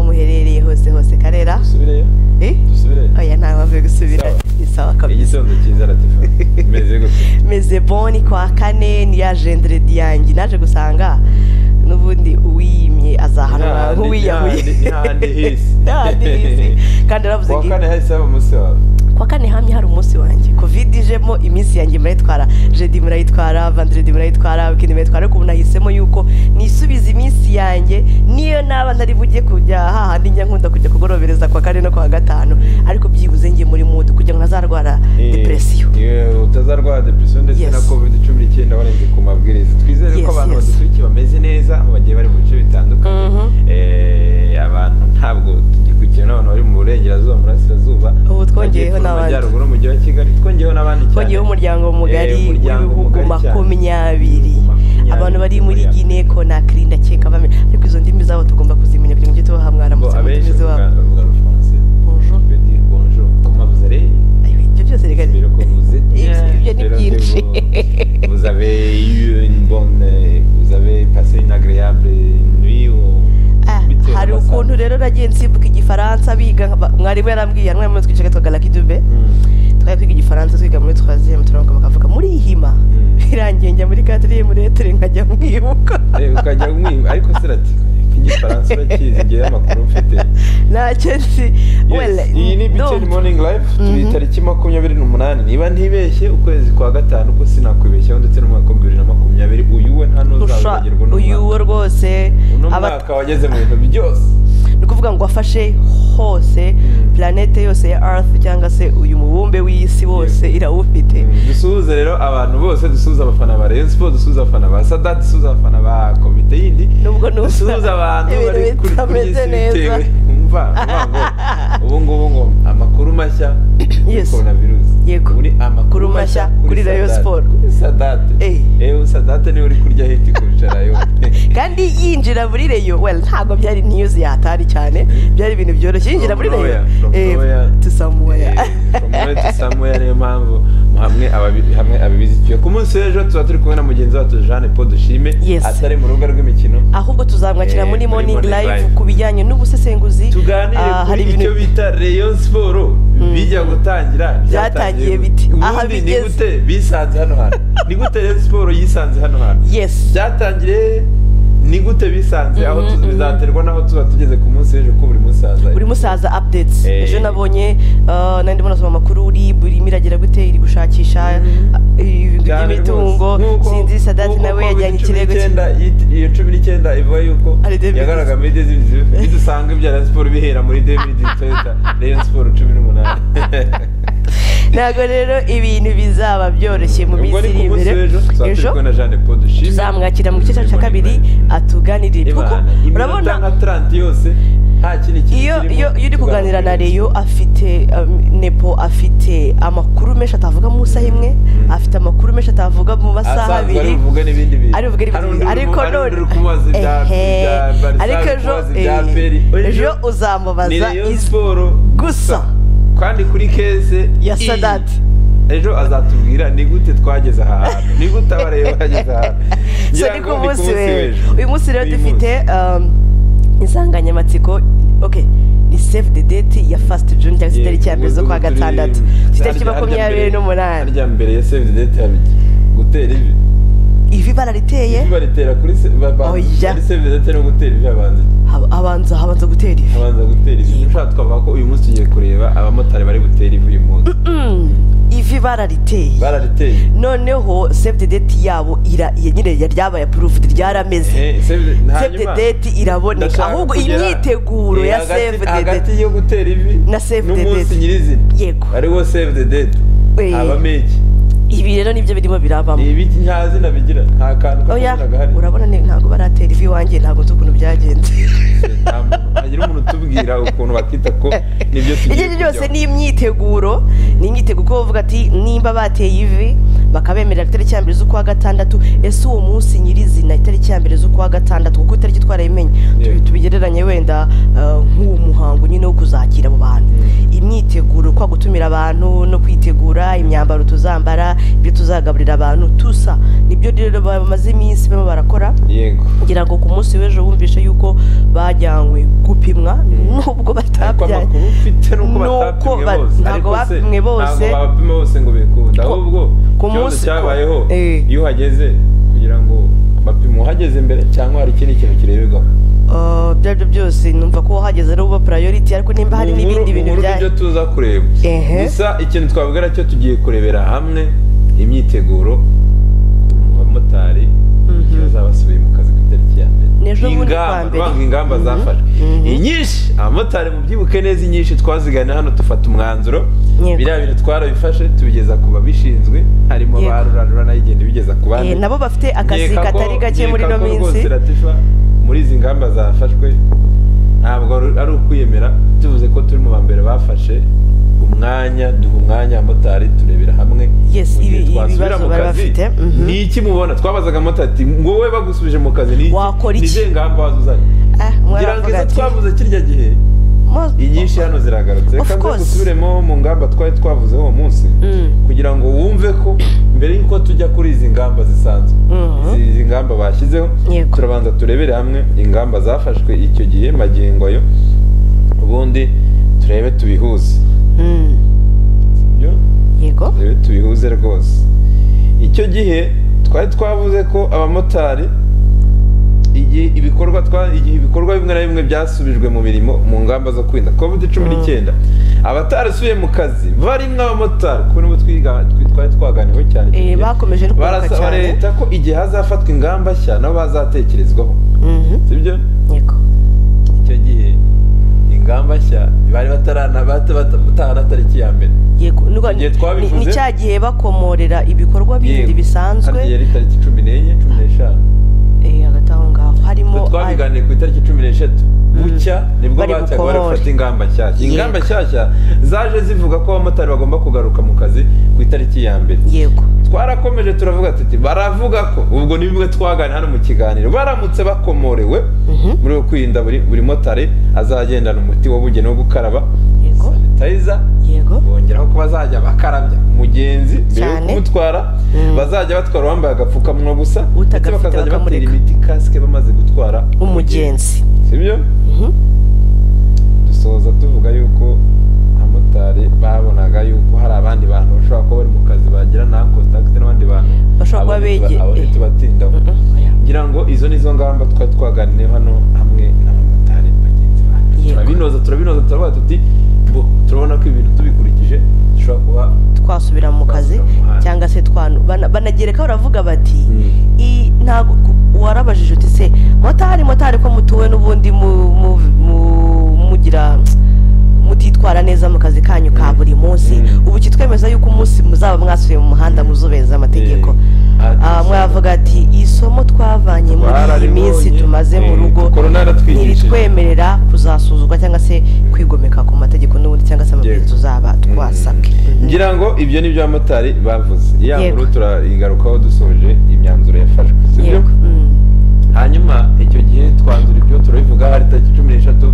muherereye hose hose karera dusubireyo Eh? dusubireyo oya nta mpamvu yo gusubira Sawa. ni sawa kabisa igitondo cyiza latifa meze gute meze boni kwa kane ni ya jenderedi yanjye naje gusanga n'ubundi uwiyimye azahanura Ntihandi- nk'uwiyahuye ntihandi- ntihandi hisi. Ntihandi hisi. kandi aravuze kuwa ngo kane hahise haba umunsi wawe kwa kane hamye hari umunsi wanjye covid ijemo iminsi yanjye murayitwara jedi murayitwara vandiredi murayitwara wikendi murayitwara ariko ubu nahisemo yuko nisubiza iminsi yanjye niyo naba ntari bujye kujya hahandi njya nkunda kujya kugorobereza kwa kane no kwa gatanu ariko byibuze njye muri mudu kugira ngo ntazarwara depresiyo Eh, utazarwara depresiyo ndetse Yes. na covid cumi n'icyenda warenze ku mabwiriza twizere Yes, ko abantu yes. badukurikiye bameze neza aho bagiye bari mu bice bitandukanye Mhm. Eh, abantu ntabwo tugikurikira n'abantu bari mu burengerazuba murasirazuba Ubu twongeyeho Amajyepfo, n'abandi. amajyaruguru mu mujyi wa kigali twongeyeho n'abandi cyane twongeyeho umuryango mugari Eh, umuryango w'ibihugu mugari cyane. makumyabiri Makumyabiri, abantu bari muri makumyabiri. gine konakiri ndakeka bamenya ariko izo ndimi zabo tugomba kuzimenya kugira ngo ujye tubaha mwana Ngo mu ndimi abenshi zabo bavuga bavuga rufaransa Bonjour. Je dis bonjour. Comment vous allez Ayiwe, ibyo byose reka ni- J'espère que vous êtes bien. Ibyo ni J'espère que byinshi vous- Vous avez eu une bonne. euh, Vous avez passé une agréable nuit ou. Ah, bitewe hari n'amasaha. ukuntu rero nagiye nsimbuka igifaransa biga nka- ba- mwarimu yarambwiye hamwe muri twicaga tugana kidube Mm. twari kwiga igifaransa twiga muri twaziyemu turamuka bakavuga muri hima Mm. birangiye njya muri katirimu retire nkajya mwibuka Eh, ukajya umwiba ariko se rati igifaransa urakizi ngewe amakuru mfite ntacyo nzi Yes, Well, iyi ni no. biteni morning life turi Mhm. tariki makumyabiri n'umunani niba ntibeshye ukwezi kwa gatanu ko sinakwibeshyaho ndetse n'umwaka wa bibiri na makumyabiri uyu we nta Usha- n'uzabagirwa uyu we n'umwaka rwose uno aba- mwaka wageze mu bintu byose ni ukuvuga ngo afashe hose Mm. planete yose ya earth cyangwa se uyu mubumbe w'isi wose Yes. irawufite Mm, dusuhuze rero abantu bose dusuhuze abafana ba Rayon Sports dusuhuze abafana ba Sada dusuhuze abafana ba komite yindi Nubwo nusa dusuhuze abantu ibintu bari kuri kuri iyi bitameze si neza. bitewe umva umva ngo ubu ngubu ngo amakuru mashya kuri Yes. coronavirus Yego. uri Kuri amakuru mashya mashya, kuri Rayon Sadat. Sports. kuri sadate Eh. ewe sadate niwe uri kurya hiti kurusha rayon kandi yinjira muri reyo well ntabwo byari news yatari cyane byari ibintu byoroshye yinjira muri From reyo nowhere, from nowhere. to somewhere Eh, from nowhere to somewhere niyo mpamvu hamwe ababi- hamwe ababizi tuyo ku munsi w'ejo tuba turi kumwe na mugenzi wacu Jeanne Paul Dushime Yes. atari mu rubuga rw'imikino ahubwo tuzamwakira Eh, muri muri morning Morning live Live. ku bijyanye n'ubusesenguzi tuganire Ah, kuri icyo bita rayon siporo bijya gutangira Byatangiye bite? Aha ubundi ni bigeze. gute bisanze hano hantu ni gute rayon siporo yisanze hano hantu yes byatangiriye ni gute bisanze aho Mhm, tu- mhm. bizaterwa n'aho tuba tugeze ku munsi w'ejo ko buri munsi haza buri musaza updates Eh. ejo nabonye ah, nari ndimo nasoma amakuru rib irimo iragera gute iri gushakisha Mhm. ah, ibintu Cyane by'imitungo rwose. Nk'uko- sinzi sadati nk'uko nawe Covid yajyanye ikirego cye 19 yit- iyo cumi n'icyenda ivuga yuko Ari David. yagaragara muri david bidusanga ibya rayon siporo bihera muri david toyota rayon siporo cumi n'umunani ntabwo rero ibintu bizaba byoroshye mu Ubwo minsi ni iri ku munsi imbere w'ejo tuzaba turi ejo kumwe na Jeanne Paul Dushime tuzamwakira mu gice cyacu cya kabiri atuganirire kuko Imana, iminota urabona nka 30 yose nta kindi kintu iyo kirimo, iyo iyo uri kuganira na tuganira. reyo afite um, nepo afite amakuru menshi atavuga mu isaha imwe Mm. afite amakuru menshi atavuga mu masaha Asanzwe ari abiri buvuge n'ibindi bintu ari buvuge Hari n'ibindi undi bintu. uri ariko mu- hari undi none uri kumubaza ibya Ehe. ibya Barca, ariko uri ejo kumubaza ibya eh, Peri. ejo ni uzamubaza Rayon izi- Siporo gusa kandi kuri kese ya iyi. sadati ejo azatubwira ni gute twageze aha hantu ni gute abareba bageze aha hantu so Ngira ni ngo ku munsi w'ejo w'ejo. uyu munsi rero Uyu dufite munsi. um, insanganyamatsiko okay ni save the date ya fast june cyangwa se Yego, itariki ya mbere zo ubu kwa turi- gatandatu itariki harya- makumyabiri harya mbere- n'umunani harya mbere ya save the date habiki gutera ivi ivi barariteye ivi baritera kuri se- ba- ba- Oya. muri save the date no gutera ivi habanza iki? hab- habanza habanza gutera ivi habanza gutera ivi ushaka twavuga ko uyu munsi tugiye kureba abamotari bari butere ivi uyu munsi Mm, ivi barariteye barariteye noneho save the date yabo ira iya nyine ya- ryabaye approved ryarameze Eh, save the- save the hanyuma, date iraboneka ndashaka ahubwo kugera- imyiteguro Eh, ya hagati- save the hagati date yo gutera ivi Na save the n'umunsi date. nyirizina yego ariwo save the date Eh. habamo iki ibi rero nibyo birimo birabamo ibi nta zina bigira nta kantu oya kazina gahari urabona ni ntabwo baratera ivi iwanjye ntabwo nzi ukuntu byagenze nta muntu hagira umuntu utubwira ukuntu bakita ko nibyo ibyo tugiye ari byo byose kujyaho. ni imyiteguro ni imyiteguro kuko bavuga ati nimba bateye ivi bakabemerera itariki ya mbere z'ukwa gatandatu ese uwo munsi nyirizina itariki ya mbere z'ukwa gatandatu kuko itariki twarayimenye Yeah. Tu- tubigereranye wenda eh, nk'uwo muhango nyine wo kuzakira abo bantu Mm. imyiteguro kwa gutumira abantu no kwitegura imyambaro tuzambara ibyo tuzagaburira abantu tusa nibyo rero bamaze iminsi barimo barakora yego kugira ngo ku munsi w'ejo bumvishe yuko bajyanywe gupimwa nubwo ariko batabyaye amakuru ufite nuko Nuko batapimwe ba- bose ntabwo Ariko se, bapimwe bose. ntabwo babapima bose ngo bikunde Ko- ahubwo ku ikibazo munsi- ko- cyabayeho Eh. iyo uhageze kugira ngo bapime uhageze mbere cyangwa hari ikindi kintu kireberwaho Ah, ibyo aribyo byose numva ko wahageze ari uba priority ariko nimba hari Mu nkuru- n'ibindi bintu mu nkuru bya nibyo tuza kureba Ehe. gusa ikintu twavuga cyo tugiye kurebera hamwe imyiteguro mu bamotari iyo bazabasubiye mu kazi ku itariki ya mbere N'ejo bundi Ingamba, kwa mbere. urumva ingamba Mhm. zafashwe Mhm. inyinshi abamotari mubyibuke neza inyinshi twaziganiye hano dufata umwanzuro Yego. biriya bintu twarabifashe tubigeza ku babishinzwe harimo Yego. ba rurarura nayigenda ibigeza ku bandi Eh, nabo bafite akazi Nkeka ko- katari gake muri nkeka ino ko minsi rwose Latifa, muri izi ngamba zafashwe ntabwo ari ari ukwiyemera tuvuze ko turi mu ba mbere bafashe umwanya duha umwanya abamotari turebera hamwe Yes, mu gihe ibi- ibi twasubira bibazo mu bari kazi, bafite, mhm. ni iki mubona twabazaga abamotari ati ngo wowe bagusubije mu kazi ni iki? Wakora Ni iki?" izihe ngamba wazuzanye Ah, umwe ngira ngo aravuga izo ati, twavuze kirya gihe "Mo- inyinshi hano ziragarutse Of reka nze course. dusubiremo mu ngamba twari twavuze uwo munsi Mm. kugira ngo wumve ko mbere y'uko tujya kuri izi ngamba zisanzwe Mhm. Izi- izi ngamba bashyizeho Yego. turabanza turebere hamwe ingamba zafashwe icyo gihe magingo ayo ubundi turebe tubihuze Mm. Sibyo? yego turebe tubihuze rwose icyo gihe twari twavuze ko abamotari igihe ibikorwa twa- igihe ibikorwa bimwe na bimwe byasubijwe mu mirimo mu ngamba zo kwirinda covid cumi n'icyenda abatarasubiye mu kazi barimo abamotari kubona ubu twiga- twi- twari twaganiweho cyane icyo Eh, gihe. bakomeje no kwibuka barasaba cyane. leta ko igihe hazafatwa ingamba nshya nabo bazatekerezwaho Mhm. sibyo yego icyo gihe ingamba nshya bari batarana bata- bata- batahana tariki ya mbere yego Nuko- Igihe ni twabivuze- ni cya gihe bakomorera ibikorwa bindi Yego. Hariya bisanzwe yari tariki cumi n'enye cumi n'eshanu Eh, hagati aho ngaho harimo Twe twabiganiye ku itariki cumi n'eshatu bucya nibwo Bari bajyaga bukomore. bari gufata ingamba nshyashya Yego. ingamba nshyashya zaje zivuga ko abamotari bagomba kugaruka mu kazi ku itariki ya mbere yego twarakomeje turavuga tuti baravuga ko ubwo ni bimwe twagana hano mu kiganiro baramutse bakomorewe muri uko kwirinda buri buri motari azagendana umuti wabugenewe wo gukaraba Yego. sanitayiza yego bongeraho ko bazajya bakarabya umugenzi mbere yo Cyane. kumutwara Mm. bazajya batwara uwambaye agapfukamunwa gusa ndetse Utagafite bakazajya batera bakamureka. imiti kasike bamaze gutwara umugenzi sibyo Mhm. dusoza tuvuga yuko abamotari babonaga yuko hari abandi bantu bashobora kuba bari mu kazi bagira na contact n'abandi bantu Bashobora kuba abandi tuba- bege- abandi eh. tubatindaho Mhm. Oya. ngira ngo izo nizo ngamba twari twaganiye hano hamwe n'abamotari bagenzi bacu Yego. turabinoza turabinoza turavuga tuti bo turabona ko ibintu tubikurikije dushobora kuba twasubira mu kazi Twasubira mu muhanda. cyangwa se twanu bana- banagerekaho baravuga bati Mm. "I- ntabwo warabajije uti se motari motari ko mutuwe n'ubundi mu- mu- mu- mugira mutitwara neza mu kazi kanyu ka Mm. buri munsi Mm. ubu kitwemeza yuko umunsi muzaba mwasubiye mu muhanda muzubeza amategeko Eh, ati- Ah, mwavuga ati isomo twavanye muri iyi Twararibonye. minsi tumaze mu Eh, rugo korona yaratwigishije." ntiritwemerera kuzasuzugwa cyangwa se kwigomeka ku mategeko n'ubundi cyangwa se amabwiriza uzaba twasabwe Mhm. ngira ngo ibyo ni byo abamotari bavuze iya Yego. nkuru turayigarukaho dusoje imyanzuro yafashwe sibyo Yego. Mm. hanyuma icyo gihe twanzura ibyo turabivuga hari tariki cumi n'eshatu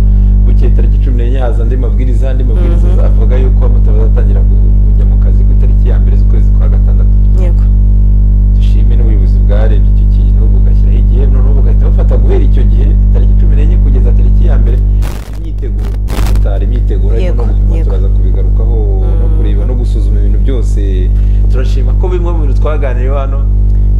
bukeye tariki cumi n'enye haza andi mabwiriza andi mabwiriza Mhm. avuga yuko abamotari bazatangira ku- kujya mu kazi ku itariki ya mbere z'ukwezi kwa gatandatu yego dushime n'ubuyobozi bwarebye icyo kintu bugashyiraho igihe noneho bugahita bufata guhera icyo gihe tariki cumi n'enye kugeza tariki ya mbere imyiteguro tutari imyiteguro ariko Yego, no gupima yego. turaza kubigarukaho no Mm. kureba no gusuzuma ibintu byose turashima ko bimwe mu bintu twaganiriye hano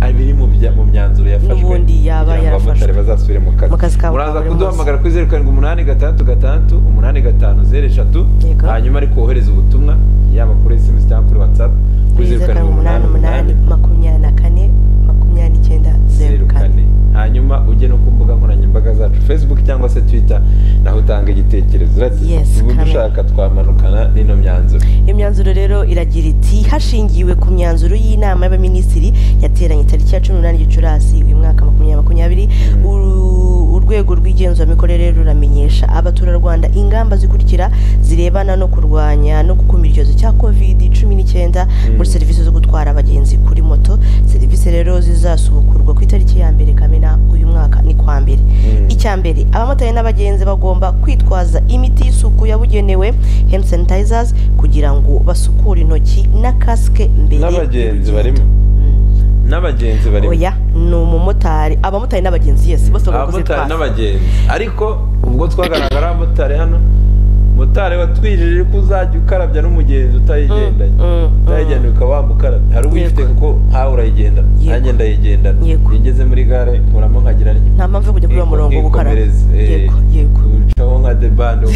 ari biri mu bya- mu myanzuro yafashwe N'ubundi yaba kugira ngo yarafashwe. abamotari bazasubire mu kazi Mu kazi kabo ka muraza buri kuduhamagara kuri zeru karindwi umunani gatandatu gatandatu umunani gatanu zeru eshatu Yego. hanyuma ariko wohereza ubutumwa yaba kuri sms cyangwa kuri whatsapp kuri kuri zeru zeru karindwi karindwi umunani umunani makumyabiri na kane makumyabiri n'icyenda zeru zeru kane kane hanyuma ujye no ku mbuga nkoranyambaga zacu facebook cyangwa se twitter naho utanga igitekerezo urati Yes, ubu Kamel. dushaka twamanukana n'ino myanzuro imyanzuro rero iragira iti hashingiwe ku myanzuro y'inama y'abaminisitiri yateranye tariki ya cumi n'umunani gicurasi uyu mwaka makumyabiri makumyabiri uru- urwego rw'igenzuramikorere ruramenyesha abaturarwanda ingamba zikurikira zirebana no kurwanya no gukumira icyorezo cya covid cumi n'icyenda muri serivisi zo gutwara abagenzi kuri moto serivisi rero zizasubukurwa ku itariki ya mbere kamena uyu mwaka ni kwa mbere Mm. icya mbere abamotari n'abagenzi bagomba kwitwaza imiti y'isuku yabugenewe hand sanitizers kugira ngo basukure intoki na kasike mbere n'abagenzi y'urugendo. barimo Mm. n'abagenzi barimo oya ni umumotari abamotari n'abagenzi yesi bose barakoze abamotari twaza n'abagenzi ariko ubwo twagaragara abamotari hano motari watwijeje ko uzajya ukarabya n'umugenzi utayigendanye Mm, mm, utayigendanye ukaba wamukarabya hari uyifite Yego. kuko ntawe urayigendana Yego. nanjye ndayigendana Yego. iyo ngeze muri gare nkuramo nkagira rimwe nta mpamvu yo kujya kuri uwo murongo wo gukaraba yego yego ucaho nka debande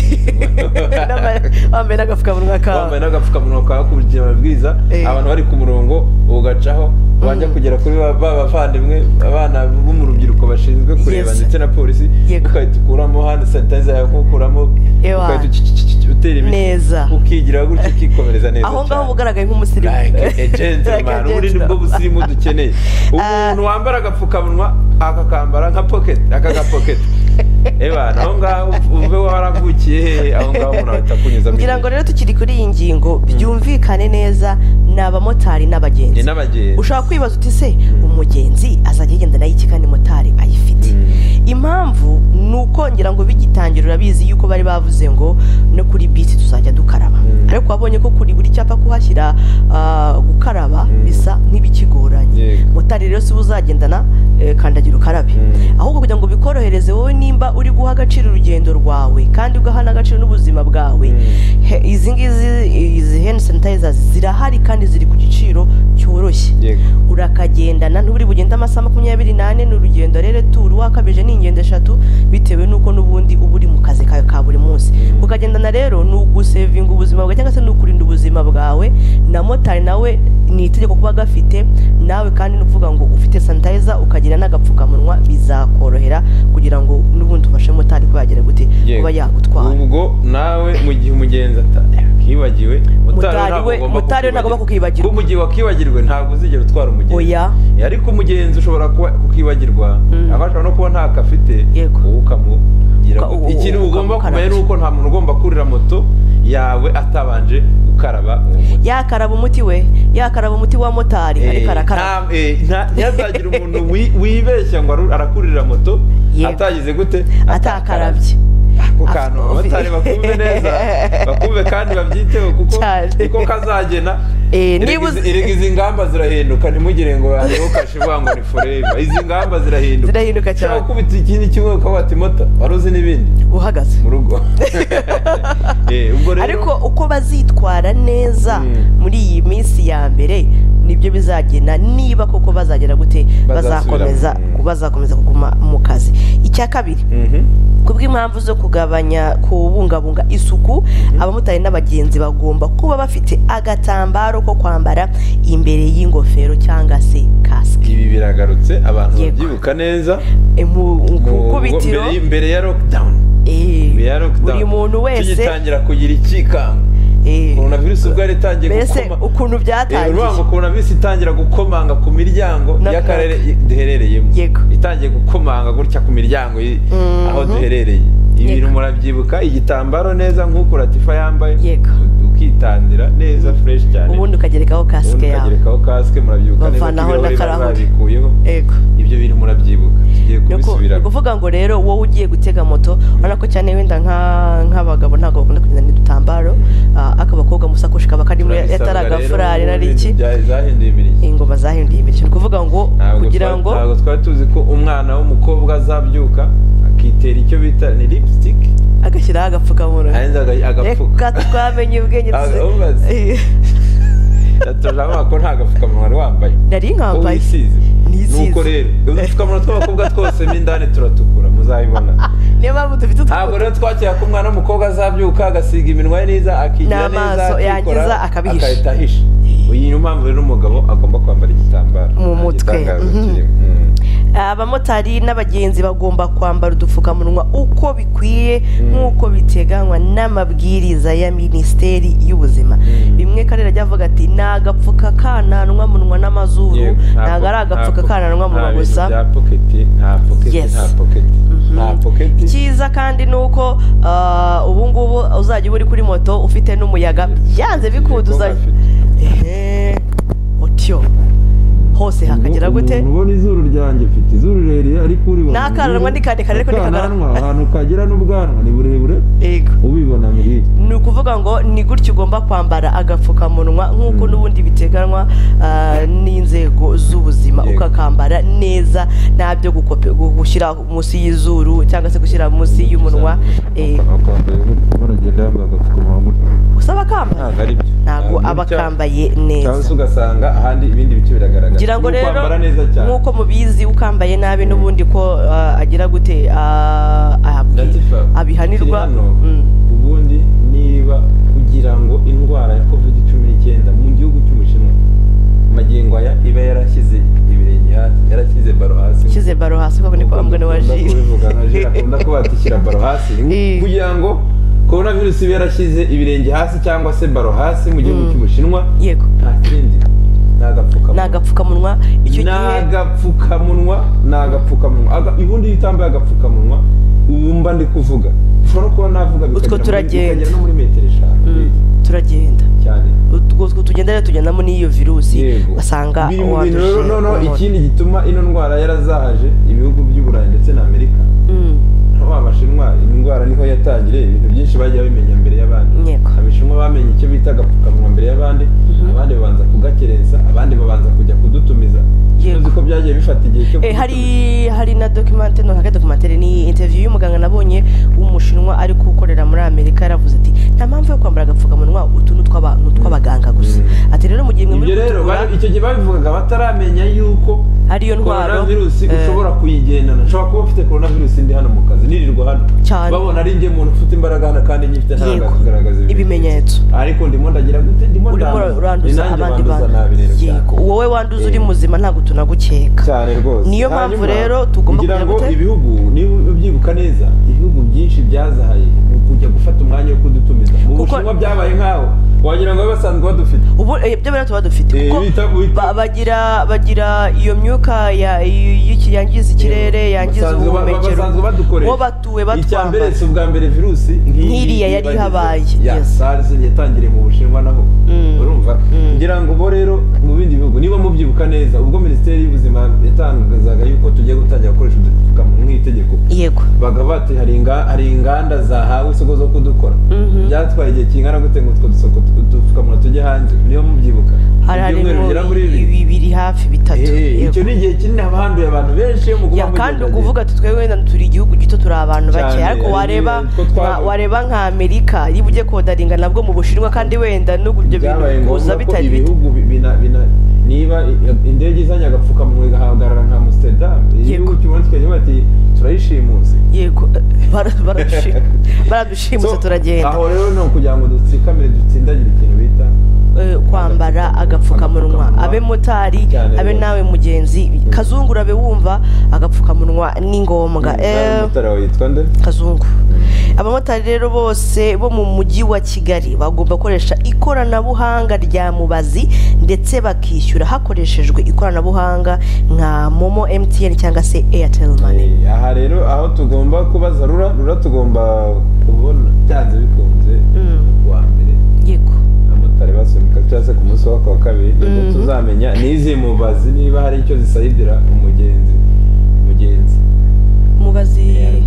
N'aba- wambaye n'agapfukamunwa kawe wambaye n'agapfukamunwa kawe wakurikiye amabwiriza Eh. abantu bari ku murongo ugacaho wajya Mm. kugera kuri ba ba bavandimwe abana bo mu rubyiruko bashinzwe kureba Yes. ndetse na polisi Yego. ugahita ukuramo hand sanitizer yawe ukuramo Ewa. ugahita ucicicicici- utera imiti neza ukigira gutya ukikomereza neza aho ngaho cyane. uba ugaragaye nk'umusirimu like a gentleman Like a ubu ni bwo gentleman. busirimu dukeneye umuntu wambara agapfukamunwa akakambara nka pocket aka ga pocket eba naho ngaho uve waravukiye hehe aho ngaho umuntu ahita akunyuza ngira ngo rero tukiri kuri iyi ngingo byumvikane neza ni abamotari ni n'abagenzi n'abagenzi ushobora kwibaza uti se umugenzi azajya agenda nayo iki kandi motari ayifite impamvu ni uko ngira ngo bigitangira urabizi yuko bari bavuze ngo no kuri bisi tuzajya dukaraba Mm. ariko wabonye ko kuri buri cyapa kuhashyira ah, gukaraba Mm. bisa nk'ibikigoranye Yego. motari rero si we uzagendana eh, kandagira ukarabe Mm. ahubwo kugira ngo bikorohereze wowe nimba uri guha agaciro urugendo rwawe kandi ugaha n'agaciro n'ubuzima bwawe Mm. he- izi ngizi izi hand sanitizers zirahari kandi ziri ku giciro cyoroshye yego urakagendana ntuburi bugende amasaha makumyabiri n'ane ni urugendo rero turu wakabije ni ingendo eshatu bitewe n'uko n'ubundi uba uri mu kazi kawe ka buri munsi Mm. kukagendana rero ni ugusevinga ubuzima bwawe cyangwa se ni ukurinda ubuzima bwawe na motari nawe ni itegeko kuba gafite nawe kandi ni ukuvuga ngo ufite sanitayiza ukagira n'agapfukamunwa bizakorohera kugira ngo n'ubundi ufashe motari kuba yagira gute Yego. kuba yagutwara ubwo nawe mu gihe umugenzi akibagiwe Mutari we- mutari we ntagomba kukibagirwa. kuko mu gihe wakibagirwe ntabwo uzigera utwara umugenzi Oya. Eh, ariko umugenzi ushobora kuba kukibagirwa Mm. aho ashobora no kuba ntako afite Yego. wowe ukamugira Uka- gute? uka- ikintu ugomba ukamukaraba. kumenya ni uko nta muntu ugomba kurira moto yawe atabanje gukaraba uwo muti. yakaraba umuti we yakaraba umuti wa motari Eh, ariko arakaraba nta- eh, nta- ntihazagira umuntu wi- wibeshya ngo aru- arakurira moto Yego. atagize gute atakarabye ako kantu Afite- abamotari bakumve neza bakumve kandi babyiteho kuko Cyane. niko kazagena Eh, niba Erega uzi- izi- erega izi ngamba zirahinduka ntimugire ngo hariho kashe ivuga ngo ni forever izi ngaba zirahinduka Zirahinduka cyane. ushobora gukubita ikindi kimwe ukaba wati mota wari uzi n'ibindi uhagaze mu rugo Eh, ubwo rero ariko uko bazitwara neza Mm. muri iyi minsi ya mbere nibyo bizagena niba koko bazagera gute Bazasubira bazakomeza mu- bazakomeza kuguma mu kazi icya kabiri Mhm. ku bw'impamvu zo kugabanya kubungabunga isuku abamotari n'abagenzi bagomba kuba bafite agatambaro ko kwambara imbere y'ingofero cyangwa se kasike ibi biragarutse abantu Yego. babyibuka neza E, mu mu- ku ikubitiro mbere y- mbere ya lockdown eh, mbere ya lockdown buri muntu wese tugitangira kugira ikikango eh, korona virusi ubwo yari itangiye mbese gukoma ukuntu Eh, byatangiye urumva ngo korona virusi itangira gukomanga ku miryango Na- y'akarere na- i- duherereyemo Yego. itangiye gukomanga gutya ku miryango yi- Mhm. aho duherereye ibintu Yego. murabyibuka igitambaro neza nk'uko latifa yambaye Yego. u- ukitandira neza fureshi cyane ubundi ukagerekaho kasike ubundi yawe ukagerekaho kasike murabyibuka neza ko Bavanaho ibirahuri bari n'akarahuri. babikuyeho ego ibyo bintu murabyibuka tugiye Ni uku- ni kubisubiramo ukuvuga ngo rero wowe ugiye gutega moto urabona ko cyane wenda nka- nk'abagabo ntabwo bakunda kugenda n'udutambaro ah, ak'abakobwa musakoshi kaba karimo Turabisabwa yataragafurari rero, nari ubu iki ibintu bya- zahinduye imirishyo ingoma zahinduye imirishyo ni ukuvuga ngo Ntabwo kugira twari- ngo ntabwo twari tuzi ko umwana w'umukobwa azabyuka akitera icyo bita ni lipstick agashyiraho agapfukamunwa arenza agapfuka reka twamenye ubwenge Ah, tuzi- ubaze. Eh, yatoje abana ko nta gapfukamunwa wari wambaye nari wowe nkambaye uyisize Nisize. nuko rero udupfukamunwa tw'abakobwa twose mo indani turatukura muzabibona niyo mpamvu dufite ntabwo utwo rero twakira ko umwana w'umukobwa azabyuka agasiga iminwa ye neza akigira N'amaso neza akikora, yagiza akabihisha. agahita ahisha iyi niyo mpamvu rero umugabo agomba kwambara igitambaro Mu Nta mutwe. gitangazo Mhm. kirimo. Mm. abamotari n'abagenzi bagomba kwambara udupfukamunwa uko bikwiye nk'uko biteganywa n'amabwiriza ya minisiteri y'ubuzima Mm. bimwe karere ajya avuga ati ni agapfuka kananwa munwa n'amazuru Yego, nta ntabwo po- ari agapfuka nta po- kananwa munwa nta bintu gusa bya poketi nta poketi Yes. nta poketi nta poketi icyiza kandi ni uko ah, ubu ngubu uzajya uba uri kuri moto ufite n'umuyaga byanze bikunda Yego, uzajya afite. ehe otyo hose hakagera gute ubu ubona izuru ryanjye mfite izuru rirerire ariko uribona N'akananwa ni karekare ariko ni kagarama. Akananwa, ahantu kagera n'ubwanwa ni burebure yego ubibona muri iyi ni ukuvuga ngo ni gutya ugomba kwambara agapfukamunwa nk'uko Mm. n'ubundi biteganywa ah, n'inzego z'ubuzima Yego. ukakambara neza nta byo gukope- gu- gushyira munsi y'izuru cyangwa se gushyira munsi y'umunwa eh, baragenda yambaye agapfukamunwa gutya. usaba akambaye ntabwo ari byo ntabwo aba akambaye cyangwa se neza ugasanga ahandi ibindi bice biragaragara ngira ngo Ni rero ukwambara neza cyane nk'uko mubizi ukambaye nabi n'ubundi ko ah, agira gute ah, ah, Ndatifa, abihanirwa kiri hano, Mm. ubundi niba kugira ngo indwara ya covid cumi n'icyenda mu gihugu cy'ubushinwa magingo aya iba yarashyize ibirenge hasi yarashyize baro hasi shyize baro hasi kuko niko bambwa na wa Dukunda jire kubivuga nka Jire akunda kuba yatishyira baro hasi Eh. kugira ngo korona virusi ibe yarashyize ibirenge hasi cyangwa se baro hasi mu gihugu Mm. cy'ubushinwa yego nta kindi ni ni agapfukamunwa agapfukamunwa icyo ni gihe agapfukamunwa ni agapfukamunwa Aga- ubundi iyo utambaye agapfukamunwa ubu mba ndi kuvuga ushobora no kuba navuga bikagera Utwo muri- turagenda. bikagera no muri metero eshanu Mm, turagenda cyane utwo two tugenda rero tugendamo n'iyo virusi Yego. basanga biri mu bintu uwanduje rero noneho umuntu. ikindi gituma ino ndwara yarazahaje ibihugu by'uburayi ndetse na amerika Mm, nka wa bashinwa indwara niho yatangiriye ibintu byinshi bagiye babimenya mbere y'abandi Yego. abashinwa bamenye icyo bita agapfukamunwa mbere y'abandi Mhm. abandi babanza kugakerensa abandi babanza kujya kudutumiza Yego. uzi ko byagiye bifata igihe cyo Eh, hari kudutumiza. hari na documente no ntabwo documente ni interview y'umuganga nabonye w'umushinwa ari gukorera muri amerika yaravuze ati nta mpamvu yo kwambara agapfukamunwa utu ni utw'aba- ni utw'abaganga gusa Mm. ati rero mu gihe mwe muri ibyo rero kutugura bari- icyo gihe babivugaga bataramenya yuko ariyo ndwaro virusi eh, ushobora kuyigendana nshobora kuba ufite virusi ndi hano mu kazi nirirwa hano Cyane. babona ari njye muntu ufite imbaraga hano kandi nyifite Yego. ntagaragaza Ibimenyetso. ariko ndimo ndagira gute ndimo urimo Ni uranduza nanjye abandi banduza nabi rero bantu cyane. yego wowe wanduza uri Eh. muzima ntabwo tunagukeka cyane rwose Niyo mpamvu Hanyuma, rero tugomba kugira kugira ngo gute? ibihugu niba ubyibuka neza ibihugu byinshi byazahaye mu kujya gufata umwanya wo kudutumiza mu Kuko- bushinwa byabaye nkaho wagira ngo basanzwe badufite ubu eh, ibyo bintu tuba dufite Eh, kuko bita- bita- ba- bagira bagira iyo myuka ya- y- y- yangiza ikirere Yego. yangiza Basanzwe ba- ubuhumekero basanzwe badukoresha. bo batuwe icya mbere batwambara si ubwa mbere virusi nk'iyi Nk'iriya yari ibagize. ihabaye, ya yes. SARS yatangiriye mu bushinwa naho Mm. urumva Mm. ngira ngo bo rero mu bindi bihugu niba mubyibuka neza ubwo minisiteri y'ubuzima yatangazaga yuko tugiye gutangira gukoresha udupfukamunwa nk'itegeko yego baga bati hari inga- hari inganda zahawe isoko zo kudukora Mhm. byatwaye igihe kingana gute ngo utwo dusoko udupfukamunwa tujye hanze niba mubyibuka hari Ibyumweru bigera harimo muri bibiri bibiri hafi bitatu Eh, yego. icyo ni igihe kinini haba handuye abantu benshi iyo muguma ya kandi mugendagenda. ukuvuga ati twebwe wenda turi igihugu gito turi abantu Cyane, bake ariko ari- wareba niko twavuga. nka- wareba nka amerika niba ugiye kodaringa nabwo mu bushinwa kandi wenda n'ubwo ibyo bintu byabaye kuza ngombwa ko bitari bito ibihugu bi- bina, bina, niba i- indege izanye agapfukamunwa igahagarara nka amsterdam igihugu cy'uburundi kikagira bati turayishimuse yego bara- baradushi- baradushimuse So, turagenda aho rero ni ukugira ngo dutsikamire dutsindagira ikintu bita eh, kwambara agapfukamunwa Agapfukamunwa. abe motari Cyane abe rwose. nawe mugenzi kazungu urabe wumva agapfukamunwa ni ngombwa Eh, umumotari wawe yitwa nde kazungu abamotari rero bose bo mu mujyi wa kigali bagomba gukoresha ikoranabuhanga rya mubazi ndetse bakishyura hakoreshejwe ikoranabuhanga nka momo mtn cyangwa se airtel money Eh, aha rero aho tugomba kubaza rura rura tugomba kubona byanze bikunze Mm. kuwa mbere yego abamotari basunika cyangwa se ku munsi wa kuwa kabiri nibwo Mhm. tuzamenya n'izi mubazi niba hari icyo zisayidira umugenzi mugenzi mubazi eh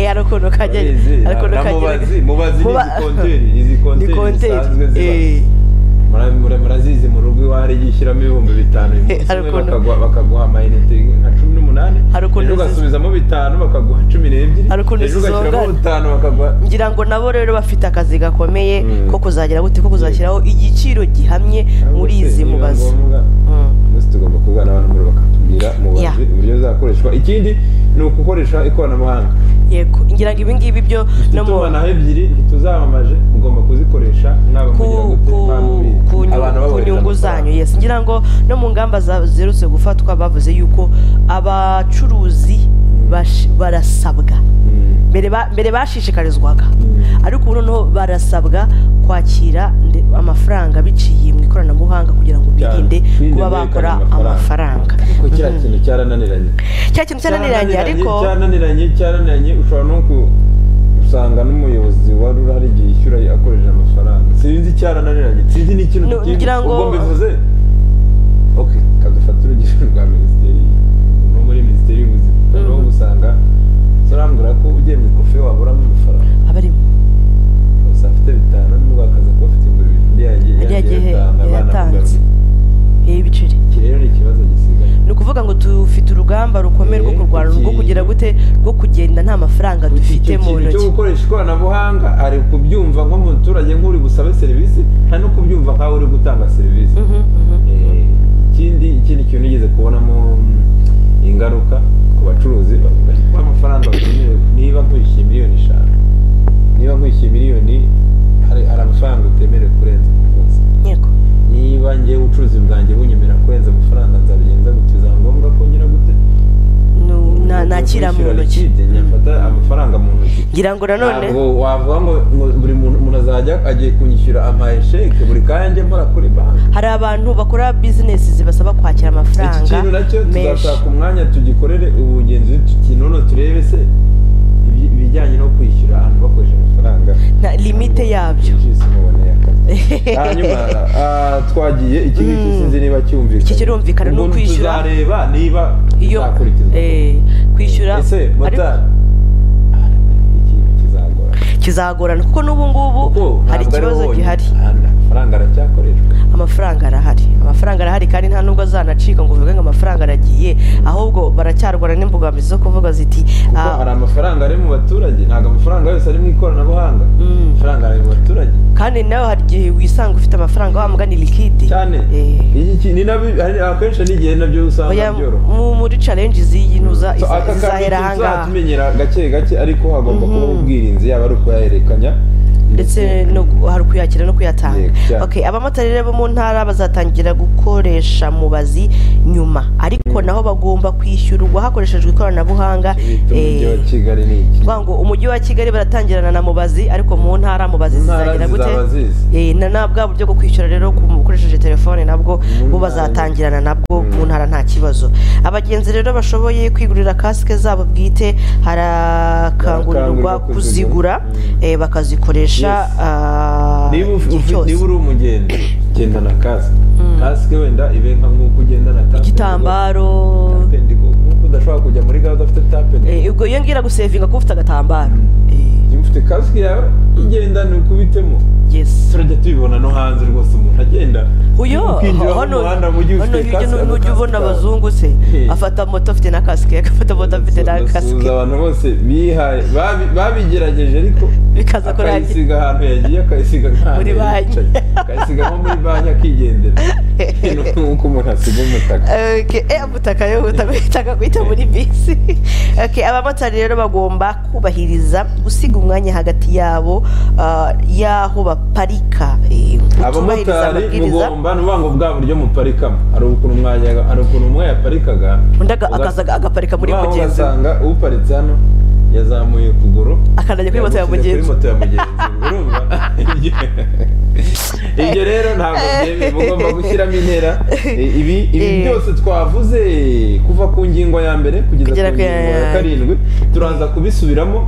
hari ukuntu kajya hari ukuntu kagera mubazi Muba- ni konteri izi ni konteri zisanzwe konteri eh. ziba Mura- mura- murazizi mu rugo iwawe gishyiramo ibihumbi bitanu uyu munsi hari umwe ukuntu- bakagua- bakaguha amayinite nka cumi n'umunani Hari ukuntu ejo zizi- ugasubizamo bitanu bakaguha cumi n'ebyiri Hari ukuntu ejo ugashyiramo zizongana. bitanu bakaguha ngira ngo nabo rero bafite akazi gakomeye Mm. ko kuzagira gute ko kuzashyiraho igiciro gihamye muri Cyangwa se izi niba mubazi ngombwa, Mm. twese tugomba kuvugana n'abantu muri bakatubwira Yeah. mubazi uburyo bizakoreshwa ikindi ni ugukoresha ikoranabuhanga yego ngira ngo ibi ngibi byo no mu itumanaho ebyiri ntituzamamaje mugomba kuzikoresha mwaba ku- mugira gute ku- mwaba mubizi. ku nyu- Abantu ku babohereza nyungu amafaranga. zanyu yes ngira ngo no mu ngamba za- ziherutse gufatwa bavuze yuko abacuruzi bash- barasabwa Mm. mbere ba- mbere bashishikarizwaga Mm. ariko ubu noneho barasabwa kwakira nde- amafaranga biciye mu ikoranabuhanga kugira ngo Cyane. birinde Birinde kuba bakora guhererekanya amafaranga kuko kiriya Mhm. kintu cyarananiranye cya kintu cyananiranye ariko cyarananiranye cyarananiranye ushobora no ku usanga n'umuyobozi wari urahari igihe yishyura akoresheje amafaranga sinzi icyarananiranye sinzi n'ikintu No, tukizi. ngira ngo- ubwo mbivuze ok kadufate urugero rwa minisiteri no muri minisiteri y'ubuzima Mhm. rero usanga urambwira ko ugiye mu ikofi waburamo amafaranga abarimo gusa afite bitanu n'ubwo akaza kuba afite ngo bibiri hariya yagiye gihe yatanga abana yatanze kugaruka yewe ibiceri iki rero ni ikibazo gisigaye ni ukuvuga ngo dufite urugamba rukomeye rwo Eh, kurwana rwo iki- kugira gute rwo kugenda nta mafaranga dufite Icyo mu kintu cyo ntoki gukoresha ikoranabuhanga ari kubyumva nko mu muturage nk'uri busabe serivisi nta no kubyumva nk'aho uri gutanga serivisi Mhm, mhm, mhm. Eh, ikindi ikindi kintu nigeze kubonamo mm, ingaruka ku bacuruzi bavuga ko amafaranga bakeneye niba nkwishyuye miliyoni eshanu niba nkwishyuye miliyoni hari hari amafaranga utemerewe kurenza ku munsi yego niba ngewe ubucuruzi bwanjye bunyemera kurenza amafaranga nzabigenza gute bizaba ngombwa kongera gute Nu- na- nakira mu Kwishyura ntoki likide, nyafata amafaranga mu ntoki ngira ngo nanone ntabwo wavuga ngo ngo buri muntu umuntu azajya agiye kunyishyura amaye sheke buri kanya njye mpora kuri banki hari abantu bakora bizinesi zibasaba kwakira iki amafaranga kintu nacyo menshi tuzashaka umwanya tugikorere ubugenzuzi tukinone turebe se ibi- ibijyanye no kwishyura abantu bakoresheje amafaranga na limite yabyo Jisi muboneye akazi. hanyuma ah, twagiye iki ngiki Mm. sinzi niba cyumvikana Iki kirumvikana, ni Ubundi ukwishyura. tuzareba niba iyo bizakurikizwa eh, kwishyura ese ariko motari ikintu kizagora kizagorana kuko n'ubu ngubu kuko hari ntabwo ari ikibazo wonyine. gihari Ahandi amafaranga aracyakoreshwa amafaranga arahari amafaranga arahari kandi nta nubwo azanacika ngo uvuge ngo amafaranga aragiye ahubwo baracyarwana n'imbogamizi zo kuvuga ziti kuko ah, hari amafaranga ari mu baturage ntabwo amafaranga yose ari mu ikoranabuhanga mm. amafaranga ari mu baturage kandi nawe hari igihe wisanga ufite amafaranga wa mugani likide cyane Eh. Iki ki- ni nabyo hari- akenshi n'igihe nabyo Oya, usanga byoroha mu- muri challenge z'iyi ntuza So, aka iza- kantu izahera ahangaha tuzatumenyera gake gake ariko hagomba kuba ubwirinzi yaba ari ukuyahererekanya ndetse no gu- hari ukuyakira no kuyatanga Yego, cyane. okay abamotari rero bo mu ntara bazatangira gukoresha mubazi nyuma ariko naho bagomba kwishyurwa hakoreshejwe ikoranabuhanga bita umujyi wa eh, kigali ni iki kuvuga ngo umujyi wa kigali baratangirana na mubazi ariko mu ntara mubazi intara zizagira gute zizaba zizi Eh, na na bwa buryo bwo kwishyura rero ku- ukoresheje telefone nabwo Mu bo ntara. bazatangirana nabwo mu ntara nta kibazo abagenzi rero bashoboye kwigurira kasike zabo bwite harakangurirwa Barakangurirwa kuzigura kuzigura. eh, bakazikoresha Yes. ah, niba uf- igihe uf- cyose. niba uri umugenzi gendana kasike kasike wenda ibe nka nk'uko ugendana tape igitambaro tapendigo nk'uko udashobora kujya muri gare udafite tapendigo Eh, ubwo iyo ngira gusevinga kuba ufite agatambaro Eh, niba ufite kasike yawe igenda ni ukubitemo yes turajya tubibona no hanze rwose umuntu agenda uyo ukinjira mu hano muhanda mu gihe hano ufite hirya kasike n'ujya ubona abazungu se Eh. afata moto afite na kasike agafata moto afite na Ndasuhuza kasike abantu bose bihaye babi- babigerageje ariko bikaza kurangira akayisiga ahantu yagiye akayisiga nk'ahantu Muri banki. yicaye. akayisiga nko muri banki akigendera nk'uko umuntu asiga umutaka Okay, eh, ubutaka yo utamutaka guhita muri bisi okay, abamotari rero bagomba kubahiriza gusiga umwanya hagati yabo ah, y'aho baparika eh, kutubahiriza abamotari mugomba ni ukuvuga ngo bwa buryo muparikamo hari ukuntu mwajyaga hari ukuntu umwe yaparikaga undi aga- akaza aga- agaparika muri ugaho mugenzi we ugasanga uparitse hano yazamuye ukuguru akanajya kuri moto ya mugenzi yagushyize kuri moto ya mugenzi urumva ibyo rero ntabwo byemewe mugomba gushyiramo intera I- ibi ibi Eh. byose twavuze kuva ku ngingo ya mbere kugeza Kugera ku ku ya- ngingo ya karindwi turaza kubisubiramo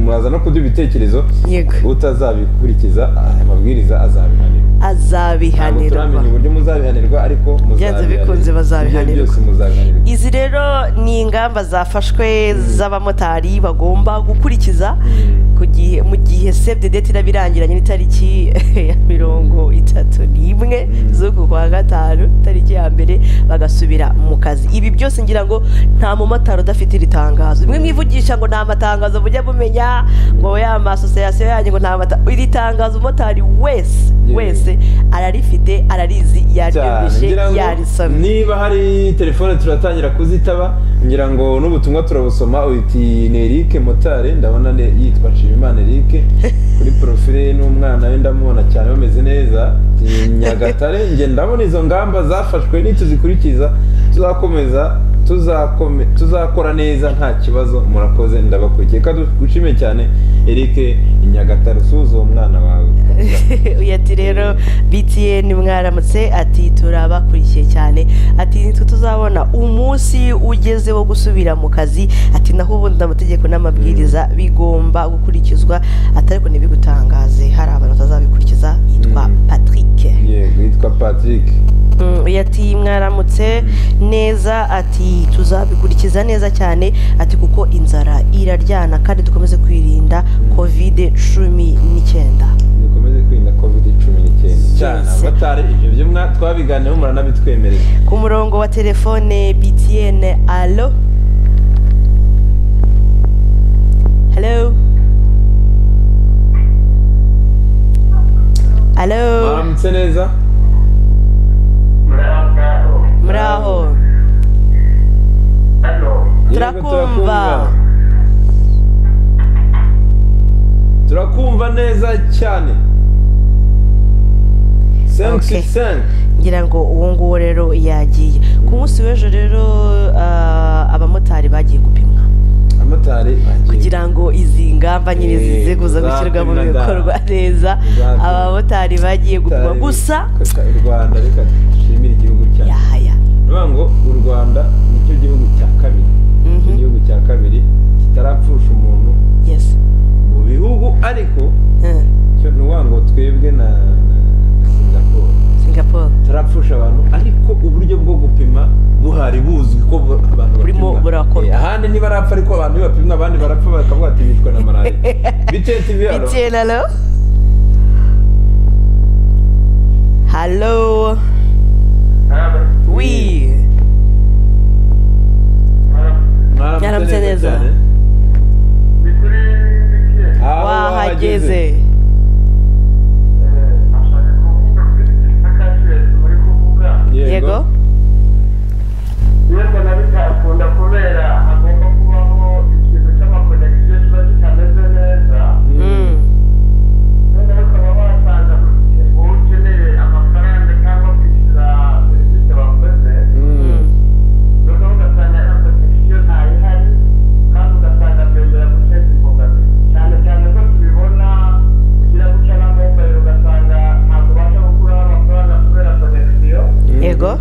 muraza no kuduha ibitekerezo yego utazabikurikiza aya mabwiriza azabihanirwa ntabwo azabihanirwa turamenya uburyo muzabihanirwa ariko Byanze bikunze muzabihanirwa bazabihanirwa. byose muzabihanirwa izi rero ni ingamba zafashwe z'abamotari bagomba gukurikiza ku gihe mu gihe save the date iraba irangiranye n'itariki ya mirongo itatu n'imwe z'uku kwa gatanu itariki ya mbere bagasubira mu kazi ibi byose ngira ngo nta mumotari udafite iri tangazo bimwe mwivugisha ngo nta matangazo mujya mumenya ngo ya masosiyasiyo yanyu ngo nta matangazo iri tangazo umumotari wese Yeah. wese ararifite ararizi cyane yaryumvishe ngira ngo yarisomye niba hari telefone turatangira kuzitaba ngira ngo n'ubutumwa turabusoma uti ni Eric motari ndabona ne- yitwa Nshimimana Eric kuri profile ye n'umwana we ndamubona cyane bameze neza Ni Nyagatare nge ndabona izo ngamba zafashwe nituzikurikiza tuzakomeza tuzakome tuzakora neza nta kibazo murakoze ndabakurikiye kandi dushime cyane Eric Nyagatare usuhuza uwo mwana wawe kuvuga uyu ati rero btn mwaramutse ati turabakurikiye cyane ati nitwe tuzabona umunsi ugeze wo gusubira mu kazi ati naho ubundi amategeko n'amabwiriza bigomba gukurikizwa atari ko ntibigutangaze hari abantu batazabikurikiza yitwa Mm. patrick yego yitwa patrick Mm, uyu ati mwaramutse neza ati tuzabikurikiza neza cyane ati kuko inzara iraryana kandi dukomeze kwirinda kovide cumi n'icyenda dukomeze kwirinda covid cumi n'icyenda cyane Yes. abatari ibyo byo mwa twabiganiyeho muranabitwemerera ku murongo wa telefone btn alo halo halo mwaramutse neza muraho Yego, turakumva turakumva neza cyane sensi Okay. sensi ngira ngo uwo nguwo rero yagiye ku munsi w'ejo rero ah, abamotari bagiye gupimwa amotari kugira ngo izi ngamba nyine Eh, zize kuza gushyirwa mu muzapimwa da. bikorwa neza Muzapimwa. abamotari bagiye gupimwa gusa u rwanda reka dushimire igihugu cyacu yahaya bivuga ngo u rwanda nicyo gihugu cya kabiri nicyo Mhm. gihugu cya kabiri kitarapfusha umuntu yes mu bihugu ariko Eh, cyo ni ukuvuga ngo twebwe na na singapore singapore turapfusha abantu ariko uburyo bwo gupima buhari buzwi ko bu- abantu Burimo bapimwa. burakorwa. Eh, ahandi ntibarapfa ariko abantu iyo bapimwa abandi barapfa bakavuga ati bishwe na malariya bitetse ibiharo btn alo halo wi Mwaramutse neza. Aho wahageze yego Mm. Mm. Mhm. yego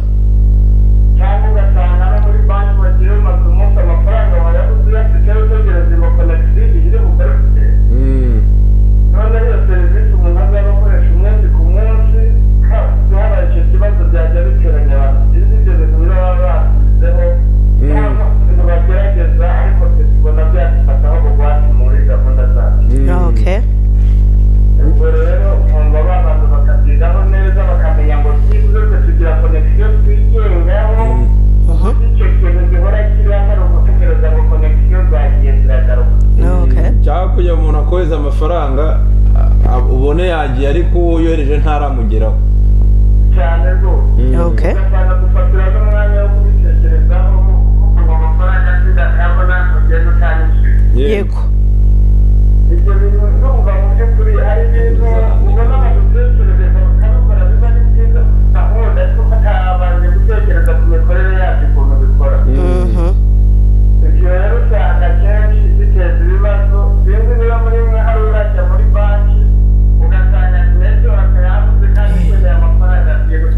cyangwa ugasanga no muri banki bagiye bamaze umunsi amafaranga bayabuze uyafite utegereza iyo konegisiyo iri bugaruke Mm. none iyo serivisi umuntu azaba akoresha umunsi ku munsi habaye icyo kibazo byajya biteranya abantu byiza ibyo bintu baba basizeho cyangwa ibintu bagerageza ariko twe tubona byadufataho bugwate muri gahunda zacu Mm. okay ubwo rero nkumva ba bantu bakabyigaho neza bakamenya ngo byibuze tugira konegisiyo twigengaho Mhm. icyo kintu gihora kiriho hari umutekereza ngo konegisiyo zagiye ziragaruka okay cyangwa kugira ngo umuntu akohereza amafaranga a- a- ubone yagiye ariko uwo yohereje ntaramugeraho cyane rwose Mm. Okay. ugasanga gufatira n'umwanya wo kubitekerezaho kuva amafaranga asigaye ntabwo ugenda utanyishyuye Yeah. yego ibyo bintu ndumva mu by'ukuri hari ibintu ubona badutekerereza bakabikora biba ari byiza ahubwo ariko batabanje gutekereza ku mikorere yabyo ukuntu bikora Mm. Mhm. ibyo rero usanga kenshi biteza ibibazo bimwe biba muri mwe hari urajya muri banki ugasanga menshi bakayabuze kandi ukeneye amafaranga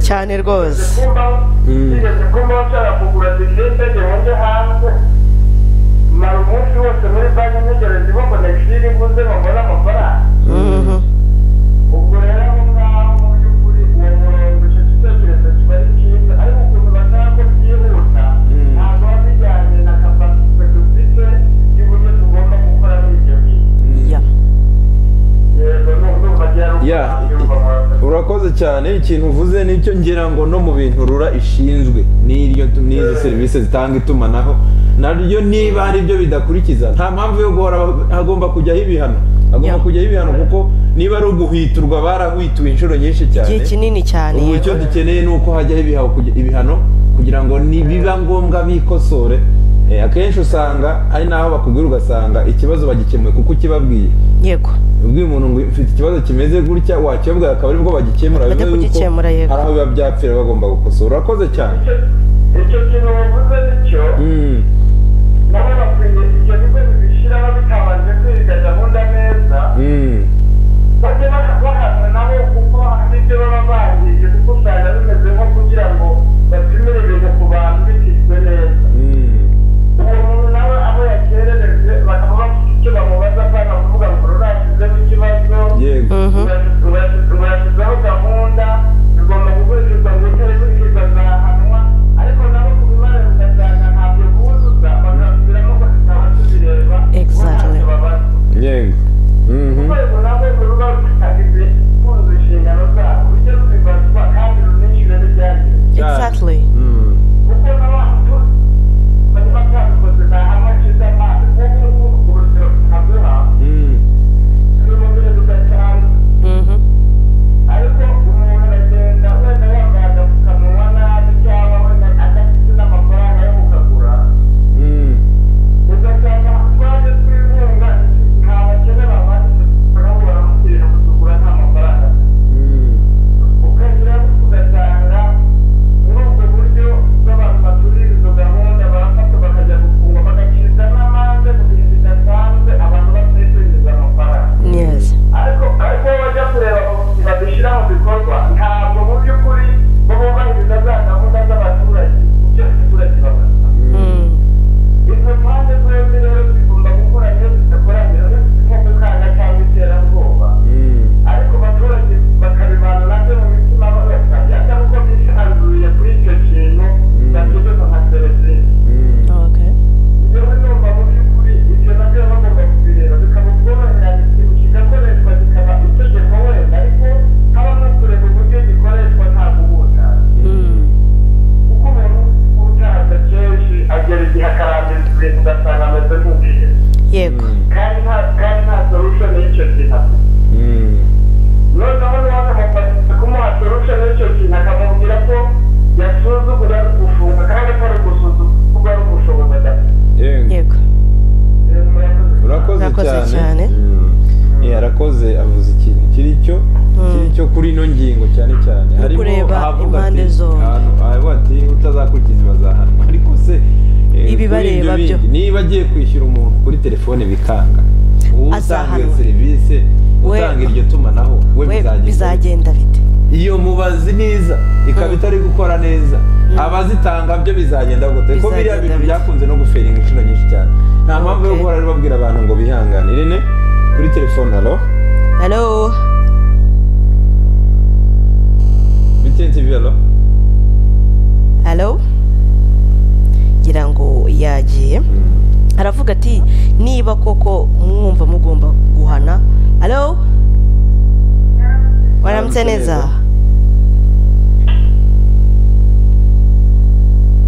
cyane rwose yigeze kumbaho ushobora kugura divide gihunge hanze mara umunsi wose muri banki ntegereje ibo konegisiyo iri buze babone amafaranga Mhm. ubwo rero aho ngaho mu by'ukuri uwo murongo icyo gitekerezo kiba ari cyiza ariko ukuntu basaba ko byihuta Mm. ntabwo biba bijyanye na kapasite dufite y'uburyo tugomba gukoramo ibyo bintu Mm. Yeah. yego n'ubwo Yeah, byari i- ukumva i- urakoze cyane ikintu uvuze nicyo ngira ngo no mu bintu rura ishinzwe n'iryo n'izi serivisi zitanga itumanaho naryo niba hari ibyo bidakurikiza nta mpamvu yo guhora hagomba kujyaho ibihano hagomba Yeah. kujyaho ibihano kuko niba ari uguhwiturwa barahwituwe inshuro nyinshi cyane igihe kinini cyane ubu yego. icyo dukeneye ni uko hajyaho ibihaho kugi- ibihano kugira ngo nibiba ngombwa bikosore Eh, akenshi usanga ari naho bakubwira ugasanga ikibazo bagikemuye kuko ukibabwiye yego ubwiye umuntu ngo mfite ikibazo kimeze gutya wakibabwira akaba aribwo bagikemura Bajya bivuze yuko kugikemura, yego. hari aho biba byapfira bagomba gukosora urakoze cyane icyo kintu wavuze nicyo Mm, nabo bakwiye ibyo bigo bibishyiraho bitabanje kwiga gahunda neza mm, bajye bahanana ugasanga ameze nk'ubwije yego kandi nta kandi nta solution y'icyo kintu afite noneho niba akamufasha kumuha solution y'icyo kintu akamubwira ko yasuzugura ari gufunga kandi atari gusuzugura kuko ari ubushobozi adafite yego Eh, murakoze. urakoze Urakoze cyane cyane. Mm. Yeah, arakoze avuze ikintu kiri cyo kiri cyo kuri ino ngingo cyane cyane No harimo kureba ahavuga impande ati, zombi. ahantu ahavuga ati utazakurikiza bazahanwa ariko se eh, Ibibareba kuri byo. ibyo bindi, niba agiye kwishyura umuntu kuri telefone bikanga uwo utanga iyo Azahanwa. serivisi We- utanga iryo tumanaho we we bizagenda bizagenda bite iyo mubazi neza ikaba itari gukora neza abazitanga byo bizagenda gute ko biriya Bizagenda bintu bite. byakunze no guferinga inshuro nyinshi cyane nta mpamvu yo Okay. guhora rero babwira abantu ngo bihanganire ne kuri telefone alo halo btn tv alo halo ngira ngo yagiye aravuga ati niba koko mwumva mugomba guhana halo waramutse neza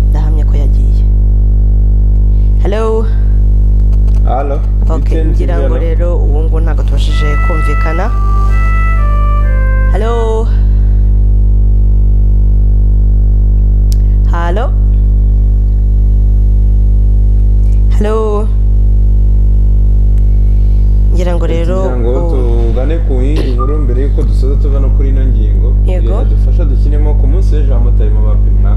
ndahamya ko yagiye halo alo ok ngira ngo rero ubu ngubu ntabwo tubashije kumvikana halo halo halo ngira ngo rero kugira ngo ubu- tugane ku yindi nkuru mbere y'uko dusoza tuva no kuri ino ngingo Yego. dufasha dushyiremo ku munsi w'ejo abamotari mu bapimwa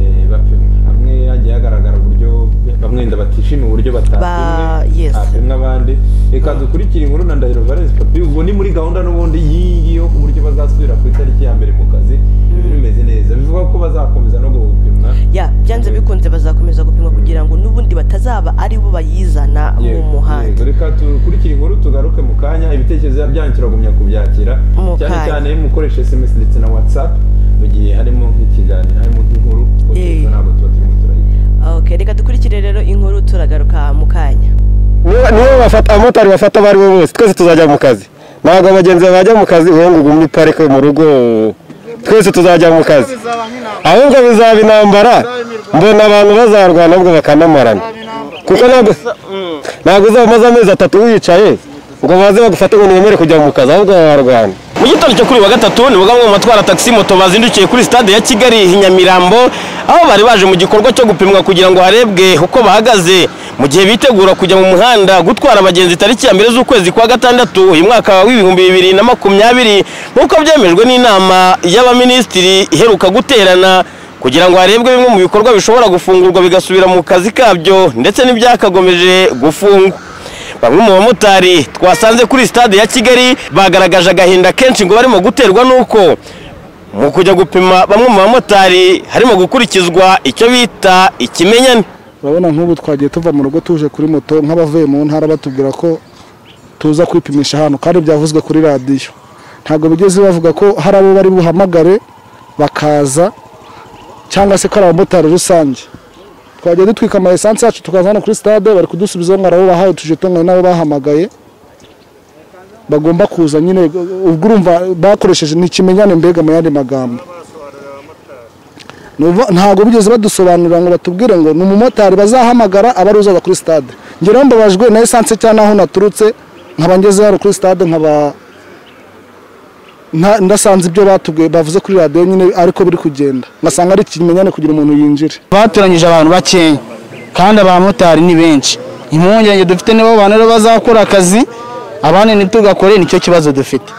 eh, bapimwa hamwe hagiye hagaragara uburyo bamwe wenda batishimiye uburyo Ba- batapimwe yes. hapimwe abandi reka Mm. dukurikire inkuru na ndahiro valens papi ubu ni muri gahunda n'ubundi y'iyi yo uburyo bazasubira ku itariki ya mbere mu kazi ibintu bimeze neza bivuga ko bazakomeza no gupimwa ya byanze bikunze bazakomeza gupimwa kugira ngo n'ubundi batazaba ari bo bayizana mu Yego, muhanda yego, reka dukurikire inkuru tugaruke mu kanya ibitekerezo byanyakira gumya kubyakira Mu cyane kanya. cyane iyo mukoresha sms ndetse na whatsapp mu gihe harimo nk'ikiganiro harimo nk'inkuru kuko Eh. telefone ntabwo tuba turimo turayita ok reka dukurikire rero inkuru turagaruka mu kanya niba niba bafata abamotari bafata abo ari bo bose twese tuzajya mu kazi ntabwo abagenzi bajya mu kazi wowe ngo ugumye parike mu rugo twese tuzajya mu kazi ahubwo bizaba intambara mbona abantu bazarwana ahubwo bakanamarana kuko ntabwo ntabwo uzaba umaze amezi atatu wicaye ngo baze bagufate ngo ntiwemere kujya mu kazi ahubwo bararwana mu gitondo cyo kuri wa gatatu ni bwa bumwe mu batwara tagisi moto bazindukiye kuri sitade ya kigali i nyamirambo aho bari baje mu gikorwa cyo gupimwa kugira ngo harebwe uko bahagaze mu gihe bitegura kujya mu muhanda gutwara abagenzi tariki ya mbere z'ukwezi kwa gatandatu uyu mwaka w'ibihumbi bibiri na makumyabiri nk'uko byemejwe n'inama y'abaminisitiri iheruka guterana kugira ngo harebwe bimwe mu bikorwa bishobora gufungurwa bigasubira mu kazi kabyo ndetse n'ibyakagomeje gufungwa bamwe mu bamotari twasanze kuri stade ya kigali bagaragaje agahinda kenshi ngo barimo guterwa n'uko mu kujya gupima bamwe mu bamotari harimo gukurikizwa icyo bita ikimenyane urabona nk'ubu twagiye tuva mu rugo tuje kuri moto nk'abavuye mu ntara batubwira ko tuza kwipimisha hano kandi byavuzwe kuri radiyo ntabwo bigeze bavuga ko hari abo bari buhamagare bakaza cyangwa se ko ari abamotari rusange twagiye dutwika ama esanse yacu tukaza hano kuri stade bari kudusubizaho ngo bahaye tujetonganye n'abo bahamagaye bagomba kuza nyine ubwo urumva bakoresheje ni ikimenyane mbega mu yandi magambo Nuva- ntabwo bigeze badusobanurira ngo batubwire ngo ni umumotari bazahamagara aba ari uzaza kuri stade ngeraho mbabajwe na esanse cyangwa n'aho naturutse nkaba ngeze hano kuri stade nkaba nta- ndasanze ibyo batubwiye bavuze kuri radiyo nyine ariko biri kugenda ngasanga ari ikimenyane kugira umuntu yinjire batoranyije abantu bakeya kandi abamotari ni benshi impungenge dufite nibo bantu rero bazakora akazi abandi ntitugakore nicyo kibazo dufite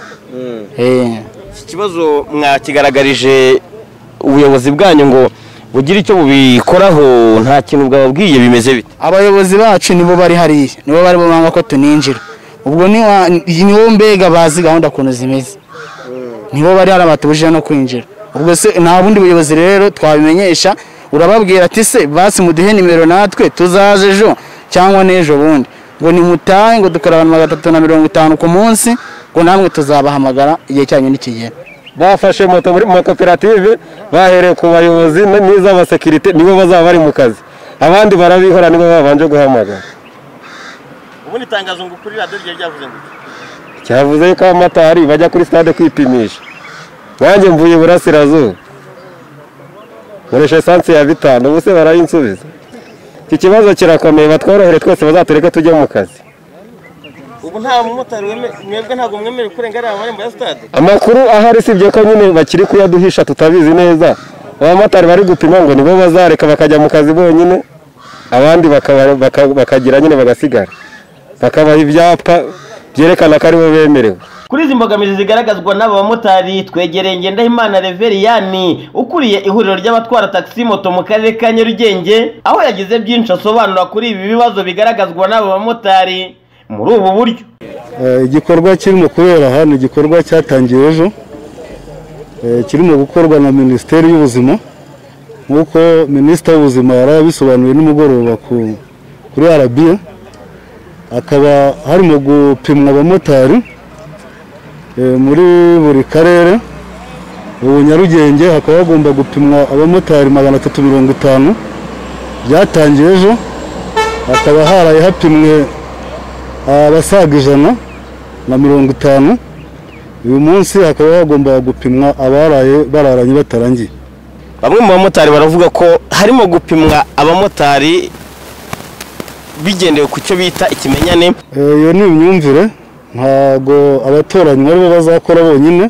Eh. iki kibazo mwakigaragarije ubuyobozi bwanyu ngo bugire icyo bubikoraho nta kintu bwababwiye bimeze bite abayobozi bacu nibo bari hariya nibo bari bumanga ko tuninjira ubwo niwa- nibo mbega bazi gahunda ukuntu zimeze nibo bari hariya batubujije no kwinjira ubwo se nta bundi buyobozi rero twabimenyesha urababwira ati se basi muduhe nimero natwe tuzaze ejo cyangwa n'ejo bundi ngo nimutahe ngo dukora abantu magana atatu na mirongo itanu ku munsi ngo namwe tuzabahamagara igihe cyanyu nikigera bafashe moto muri mu makoperative bahereye ku bayobozi n- n'iz'abasekirite nibo bazaba bari mu kazi abandi barabihora nibo babanje guhamagara ubundi itangazo ngo kuri radiyo ryari ryavuze ngo cyavuze ko abamotari bajya kuri stade kwipimisha nanjye mvuye iburasirazuba nkoresha esanse ya bitanu ubu se barayinsubiza iki kibazo kirakomeye batworohere twese bazatureke tujye mu kazi ubu nta mumotari weme- mwebwe ntabwo mwemerewe kurengera aya marembo ya sitade amakuru ahari usibye ko nyine bakiri kuyaduhisha tutabizi neza abamotari bari gupima ngo nibo bazareka bakajya mu kazi bonyine abandi bakaba- baka- bakagira nyine bagasigara bakabaha ibyapa byerekana ko aribo bemerewe kuri izi mbogamizi zigaragazwa n'aba bamotari twegereye ngendahimana reveriyani ukuriye ihuriro ry'abatwara takisi moto mu karere ka nyarugenge aho yagize byinshi asobanura kuri ibi bibazo bigaragazwa n'aba bamotari muri ubu buryo Eh, igikorwa kirimo kubera hano igikorwa cyatangiye ejo eh, kirimo gukorwa na minisiteri y'ubuzima nk'uko minisita w'ubuzima yari yabisobanuye nimugoroba ku- kuri arabiya akaba harimo gupimwa abamotari eh, muri buri karere ubu nyarugenge hakaba hagomba gupimwa abamotari magana atatu mirongo itanu byatangiye ejo hakaba haraye hapimwe abasaga ijana na mirongo itanu uyu munsi hakaba hagomba gupimwa abaraye bararanye batarangiye bamwe mu bamotari baravuga ko harimo gupimwa abamotari bigendewe ku cyo bita ikimenyane Eh, iyo ni imyumvire ntabwo abaturanyi ari bo bazakora bonyine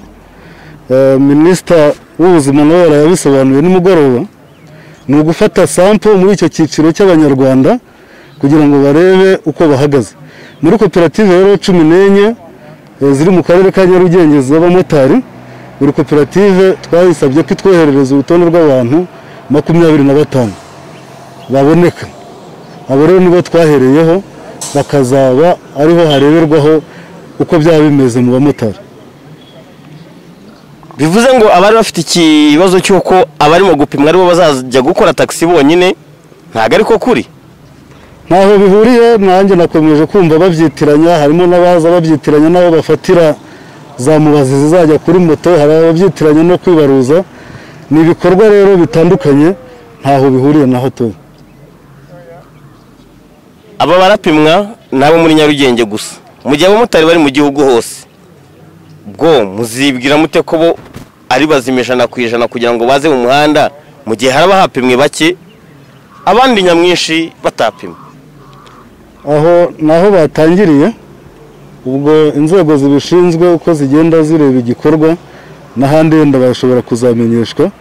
Eh, minisita w'ubuzima nawe yarabisobanuye nimugoroba ni ugufata sampo muri icyo cyiciro cy'abanyarwanda kugira ngo barebe uko bahagaze muri koperative rero cumi n'enye eh, ziri mu karere ka nyarugenge z'abamotari buri koperative twayisabye ko itwoherereza urutonde rw'abantu makumyabiri na batanu baboneka abo rero nibo twahereyeho bakazaba ariho hareberwaho uko byaba bimeze mu bamotari bivuze ngo abari bafite ikibazo cy'uko abarimo gupimwa aribo bazajya gukora takisi bonyine ntabwo ariko kuri ntaho bihuriye nanjye nakomeje kumva babyitiranya harimo n'abaza babyitiranya n'abo bafatira za mubazi zizajya kuri moto hari ababyitiranya no kwibaruza ni ibikorwa rero bitandukanye ntaho bihuriye na hato aba barapimwa ni abo muri nyarugenge gusa mu gihe abamotari bari mu gihugu hose bwo muzibwira mute ko bo ari bazima ijana ku ijana kugira ngo baze mu muhanda mu gihe haraba hapimwe bake abandi nyamwinshi batapimwe aho ni aho batangiriye ubwo inzego zibishinzwe uko zigenda zireba igikorwa n'ahandi wenda bashobora kuzamenyeshwa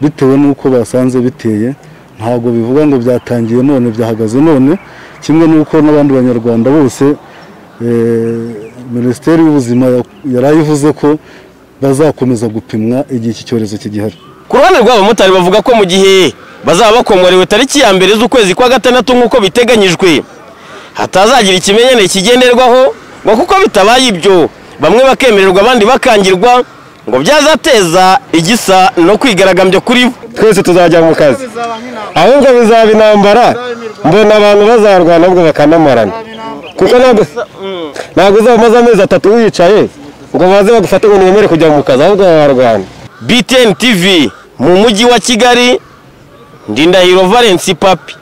bitewe n'uko basanze biteye ntabwo bivuga ngo byatangiye none byahagaze none kimwe n'uko n'abandi banyarwanda bose eh, minisiteri y'ubuzima yari ayivuze ko bazakomeza gupimwa igihe iki cyorezo kigihari ku ruhande rw'abamotari bavuga ko mu gihe bazaba bakongorewe tariki ya mbere z'ukwezi kwa gatandatu nk'uko biteganyijwe hatazagira ikimenyane kigenderwaho ngo kuko bitabaye ibyo bamwe bakemererwa abandi bakangirwa ngo byazateza igisa no kwigaragambya kuri bo twese tuzajya mu kazi ahubwo bizaba intambara mbona abantu bazarwana ahubwo bakanamarana kuko ntabwo ntabwo uzaba umaze amezi atatu wicaye ngo baze bagufate ngo ntibemere kujya mu kazi ahubwo bararwana btn tv mu mujyi wa kigali ndindahiro valence papi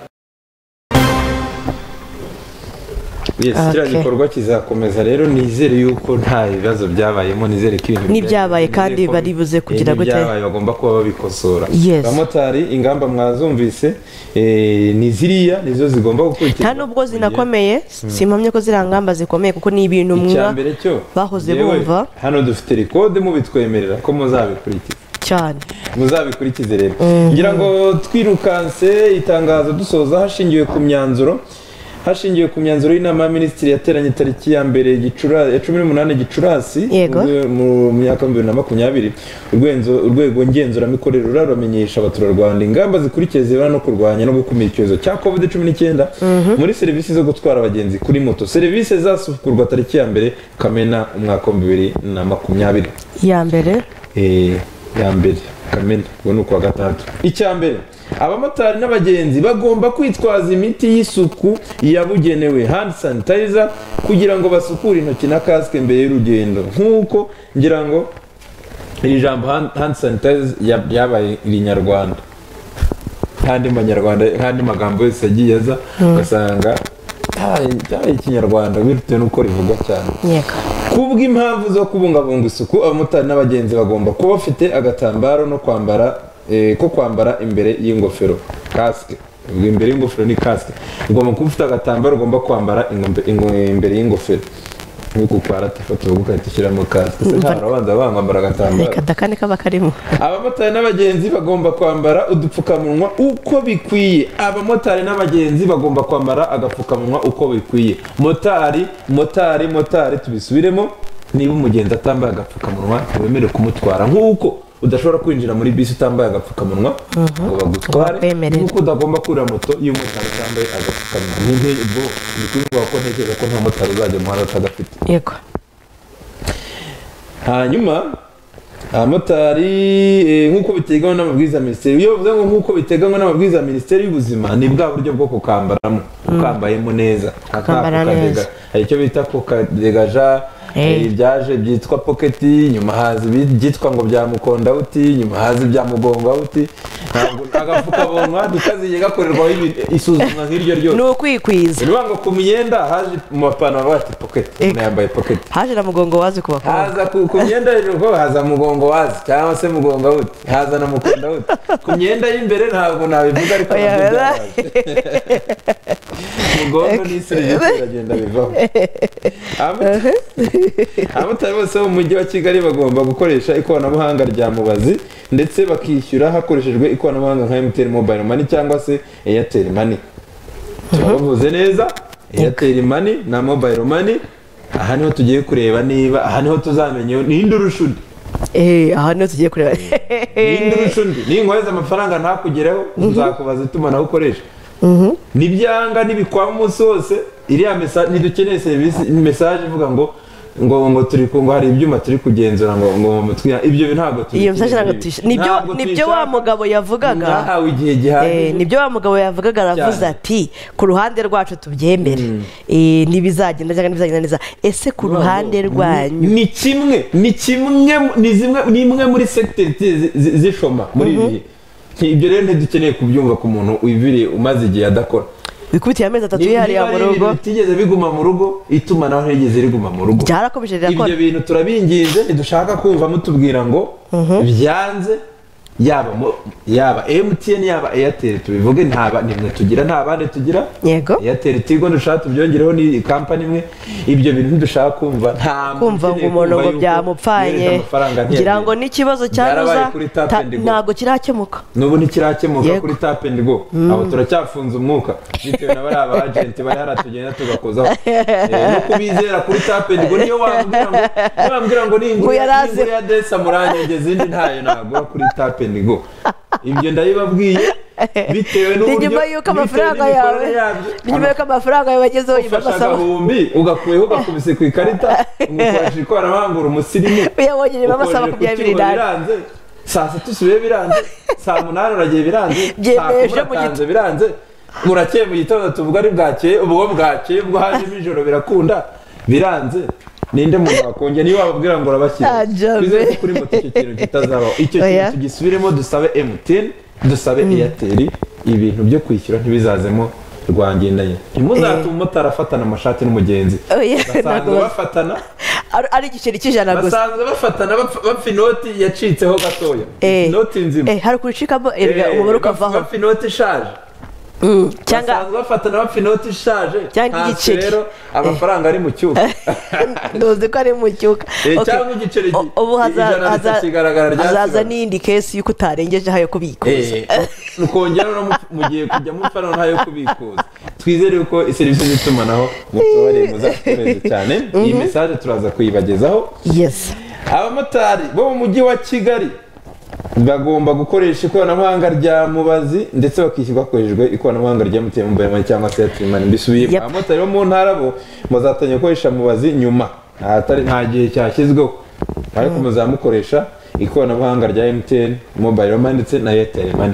yes kiriya Okay. gikorwa kizakomeza rero nizere yuko nta bibazo byabayemo nizere ko ibintu N'ibyabaye byagenze kandi neza, ko- baribuze eh, kugira gute? n'ibyabaye bagomba kuba babikosora Yes. abamotari ingamba mwazumvise eh, ni ziriya nizo zigomba nta gukurikizwa nubwo zinakomeye simpamye ko ziriya ngamba zikomeye kuko ni ibintu icya mwa mbere cyo bahoze yewe, bumva. hano dufite rekode mubitwemerera ko muzabikurikiza cyane muzabikurikize rero ngira ngo twirukanse itangazo dusoza hashingiwe ku myanzuro hashingiwe ku myanzuro y'inama ya minisitiri yateranye tariki ya mbere Gicura- ya cumi n'umunani gicurasi Yego. ubwo mu myaka bibiri na makumyabiri Urwenzo- urwego ngenzuramikorere ruramenyesha abaturarwanda ingamba zikurikiye zibana no kurwanya no gukumira icyorezo cya covid cumi n'icyenda muri serivisi zo gutwara abagenzi kuri moto serivisi zasukurwa tariki ya mbere kamena umwaka wa bibiri na makumyabiri iya mbere Eh, ya mbere kamena ubwo ni ukwa gatandatu icya mbere abamotari n'abagenzi bagomba kwitwaza imiti y'isuku yabugenewe hand sanitizer kugira ngo basukure intoki na kasike mbere y'urugendo nk'uko ngira ngo iri jambo hand hand sanitizer ya- ryabaye irinyarwanda nk'andi manyarwanda nk'andi magambo yose yagiye aza ugasanga "Ah, byabaye ikinyarwanda bitewe n'uko rivuga cyane yego kubw'impamvu zo kubungabunga isuku abamotari n'abagenzi bagomba kuba bafite agatambaro no kwambara eh, ko kwambara imbere y'ingofero kasike imbere y'ingofero ni kasike ugomba kuba ufite agatambaro ugomba kwambara ingombe- ingo- imbere y'ingofero nk'uko ukwara tifata ugukata ushyiramo kasike se nta urabanza bambara agatambaro reka dakane kaba karimo abamotari n'abagenzi bagomba kwambara udupfukamunwa uko bikwiye abamotari n'abagenzi bagomba kwambara agapfukamunwa uko bikwiye motari motari motari tubisubiremo niba umugenzi atambaye agapfukamunwa ntiwemerewe kumutwara nk'uko udashobora kwinjira muri bisi utambaye agapfukamunwa ngo bagutware Bakwemerera. nk'uko udagomba kurira moto iyo umumotari utambaye agapfukamunwa nk'intego ni ukuvuga ko ntekereza ko nta motari uzajya mu muhanda atagafite yego hanyuma abamotari eh, nk'uko biteganywa n'amabwiriza ya minisiteri iyo bivuze ngo nk'uko biteganywa n'amabwiriza ya minisiteri y'ubuzima ni bwa buryo bwo kukambaramo ukambayemo neza Kukambara Aka kukadega- neza. hari icyo bita kukadegaja Eh. eh, ibyaje byitwa poketi nyuma haza ibi- ibyitwa ngo bya mukondawuti nyuma haza ibya mugongawuti Ntabwo- agapfukamunwa ntikaziye gakorerwaho ibi- isuzumwa nk'iryo ni ryose ukwikwiza ni ukuvuga ngo ku myenda haje mu mapantaro bati poketi umuntu Eka. yambaye poketi haje na mugongo wazi ku bakobwa haza ku ku myenda y'urugo haza mugongo wazi cyangwa se mugongo wuti haza na mukunda wuti ku myenda y'imberere ntabwo nabivuga ariko Oya, nabyo oya. byabaye mugongo ni serivisi biragenda bivaho Abamota- abamotari bose bo mu mujyi wa kigali bagomba gukoresha ikoranabuhanga rya mubazi ndetse bakishyura hakoreshejwe ikoranabuhanga nka mtn mobile money cyangwa se airtel money turabavuze neza airtel money na mobile money aha niho tugiye kureba niba aha niho tuzamenya ninde urusha undi Eh, aha niho tugiye kureba ninde urusha undi ninkohereza amafaranga ntakugereho nzakubaza itumanaho ukoresha nibyanga nibikwama umunsi wose iriya mesa- ntidukeneye serivisi mesaje ivuga ngo ngo ngo turi ku- ngo hari ibyuma turi kugenzura ngo ngo twiha- ibyo ntabwo iyo tubikeneye. msashira ngo tuyishe nibyo Ntabwo nibyo wa tuyishaka. mugabo yavugaga mwahawe igihe Eh, gihagije nibyo wa mugabo yavugaga aravuze Cyane. ati ku ruhande rwacu tubyemere Eh, ntibizagenda cyangwa ntibizagenda neza ese ku ruhande rwanyu ni kimwe ni kimwe mu- ni zimwe ni imwe muri segiteri zi- zi- zishoma muri ibi bihe Nti- ibyo rero ntidukeneye kubyumva ku muntu wibiriye umaze igihe adakora wikubitiye amezi atatu Niba yihariye mu ari ibintu rugo bitigeze biguma mu rugo itumanaho ntigeze riguma mu rugo byarakomeje ibyo rirakora bintu turabinginze ntidushaka kumva mutubwira ngo byanze yaba mu- yaba emutiyeni yaba eyateri tubivuge nta ba- ni mwe tugira nta bandi tugira Yego. eyateri tigo dushaka tubyongereho ni kampani imwe ibyo bintu ntidushaka kumva nta kumva muntu ngo ukeneye umuntu kumva ngo yuko yohereje byamupfanye amafaranga ngira ntiyagiye. ngo n'ikibazo Byarabaye cyanuza kuri tap and go. ntabwo kirakemuka n'ubu ntikirakemuka Yego. kuri tap and go abo turacyafunze umwuka bitewe na bariya ba agenti bari haratugenda tugakozaho Eh, no kubizera kuri tap and go niyo wambwira ngo niyo wambwira ngo ni inguru Ngo ya- ni yarazi. inguru ya desa murangenge izindi ntayo nagura kuri tap and go ibyo ndabibabwiye bitewe ni n'uburyo nyuma y'uko bitewe amafaranga yawe n'imikorere yabyo. ni nyuma y'uko amafaranga yawe yagezeho nyuma ufashe amasaba agahumbi ugakuyeho ugakubise ku ikarita umukoresha ikoranabuhanga uri umusirimu uyabonye nyuma amasaba ukomeje makumyabiri kucyuba n'ane biranze saa sita usubiye biranze saa munani uragiye biranze saa Byemeje kumi mu gito- uratanze biranze murakeye mu gitondo tuvuga ari bwakeye ubwo bwakeye ubwo hajemo ijoro birakunda biranze ninde muntu wakongera niyo wababwira ngo urabashyira Ah, Jabe. bizere ko kuri moto icyo kintu kitazabaho icyo Oya. kintu tugisubiremo dusabe MTN dusabe Airtel ibintu byo kwishyura ntibizazemo rwangendanye ntimuzate umumotari afatana amashati n'umugenzi Oya, ntabwo basanzwe bas- bafatana Ari- ari igiceri cy'ijana gusa basanzwe bafatana bapfa bapfa inoti yacitseho gatoya Eh. inoti nzima Eh, hari ukucikamo erega Eh, umubare bapfa- ukavaho bapfa inoti ishaje Mm, cyangwa basanzwe bafatana bapfa inoti ishaje Cyangwa Hasi igiceri. rero amafaranga ari mu cyuka ntuzi ko ari mu cyuka Eh, Okay. cyangwa igiceri O- ubu haza- ijana haza- ritakigaragara hazaza ryasigaye. n'iyindi kesi y'uko utarengejeho ayo kubikuza ukongera no mugiye kujya mufana ntayo kubikuza twizere yuko serivisi z'itumanaho mutubareye muzatukoresha cyane iyi mesaje turaza kuyibagezaho yes abamotari bo mu mujyi wa kigali bagomba gukoresha ikoranabuhanga rya mubazi ndetse bakishyurwa hakoreshejwe ikoranabuhanga rya mtn mobile money cyangwa se airtel money mbisubiyemo Yep. abamotari bo mu ntara bo bazatangira gukoresha mubazi nyuma ahatari nta gihe cyashyizweho ariko muzamukoresha ikoranabuhanga rya mtn mobile money ndetse na airtel money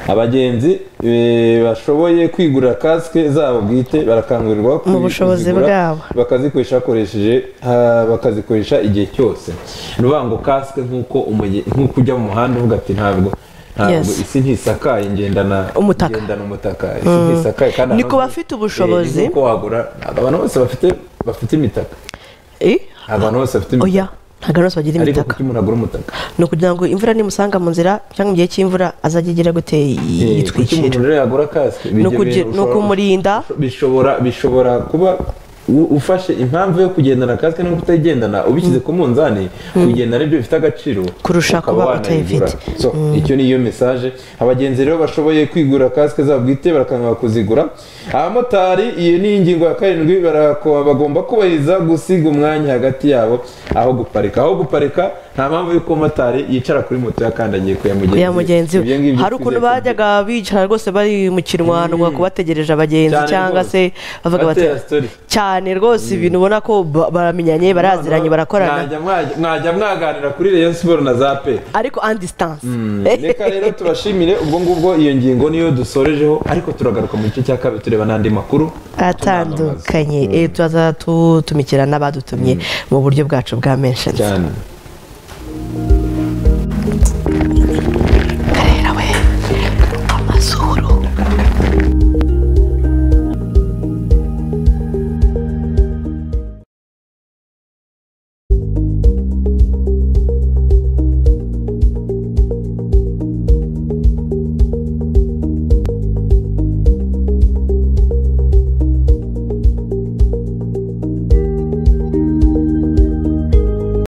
abagenzi eh, bashoboye kwigurira kasike zabo bwite barakangurirwa Mu bushobozi kuzigura, bwabo. bakazikoresha hakoresheje ah, bakazikoresha igihe cyose ni ukuvuga ngo kasike nk'uko umuge- nk'uko ujya mu muhanda uvuga ati ntabwo ntabwo Yes. isi ntisakaye ngendana Umutaka. ngendana umutaka isi ntisakaye kandi Ni ahantu ku hose- bafite ubushobozi. Eh, ni nk'uko wagura ntabwo abantu bose bafite bafite imitaka Eh? abantu bose bafite imitaka oya ntabwo ari bose bagira ariko imitaka kuki umuntu agura umutaka ni ukugira ngo imvura nimusanga mu nzira cyangwa mu gihe cy'imvura azajye igira gute Eh, kuki umuntu yitwikira rero yagura kasike ni Bijya ukugira- ni bintu ushobora- ukumurinda bishobora bishobora kuba u- ufashe impamvu yo kugendana kasike no kutayigendana ubishyize ku munzani kugendana aribyo bifite agaciro Kurusha ukaba kuba wanayigura. utayifite. So, icyo ni iyo mesaje abagenzi rero bashoboye kwigura kasike zabo bwite barakangura kuzigura abamotari iyi ni ingingo ya karindwi barako- bagomba kubahiriza gusiga umwanya hagati yabo aho guparika aho guparika nta mpamvu y'uko umumotari yicara kuri moto yakandagiye ku ya mugenzi ya mugenzi Ibyo ngibyo we hari ukuntu twizeye ko- bajyaga bicara rwose bari mu kirwanwa ku bategereje abagenzi Cyane cyangwa rwose. se bavuga bati Batera story. cyane rwose ibintu ubona ko ba- baramenyanye baraziranye barakorana Mwajya- mwajya- mwajya mwaganira kuri Rayon Sport na za pe ariko an distance reka rero tubashimire ubwo ngubwo iyo ngingo niyo dusorejeho ariko turagaruka mu gice cya kabiri tureba n'andi makuru atandukanye Eh, turaza tu- tumikira n'abadutumye mu buryo bwacu bwa menshoni cyane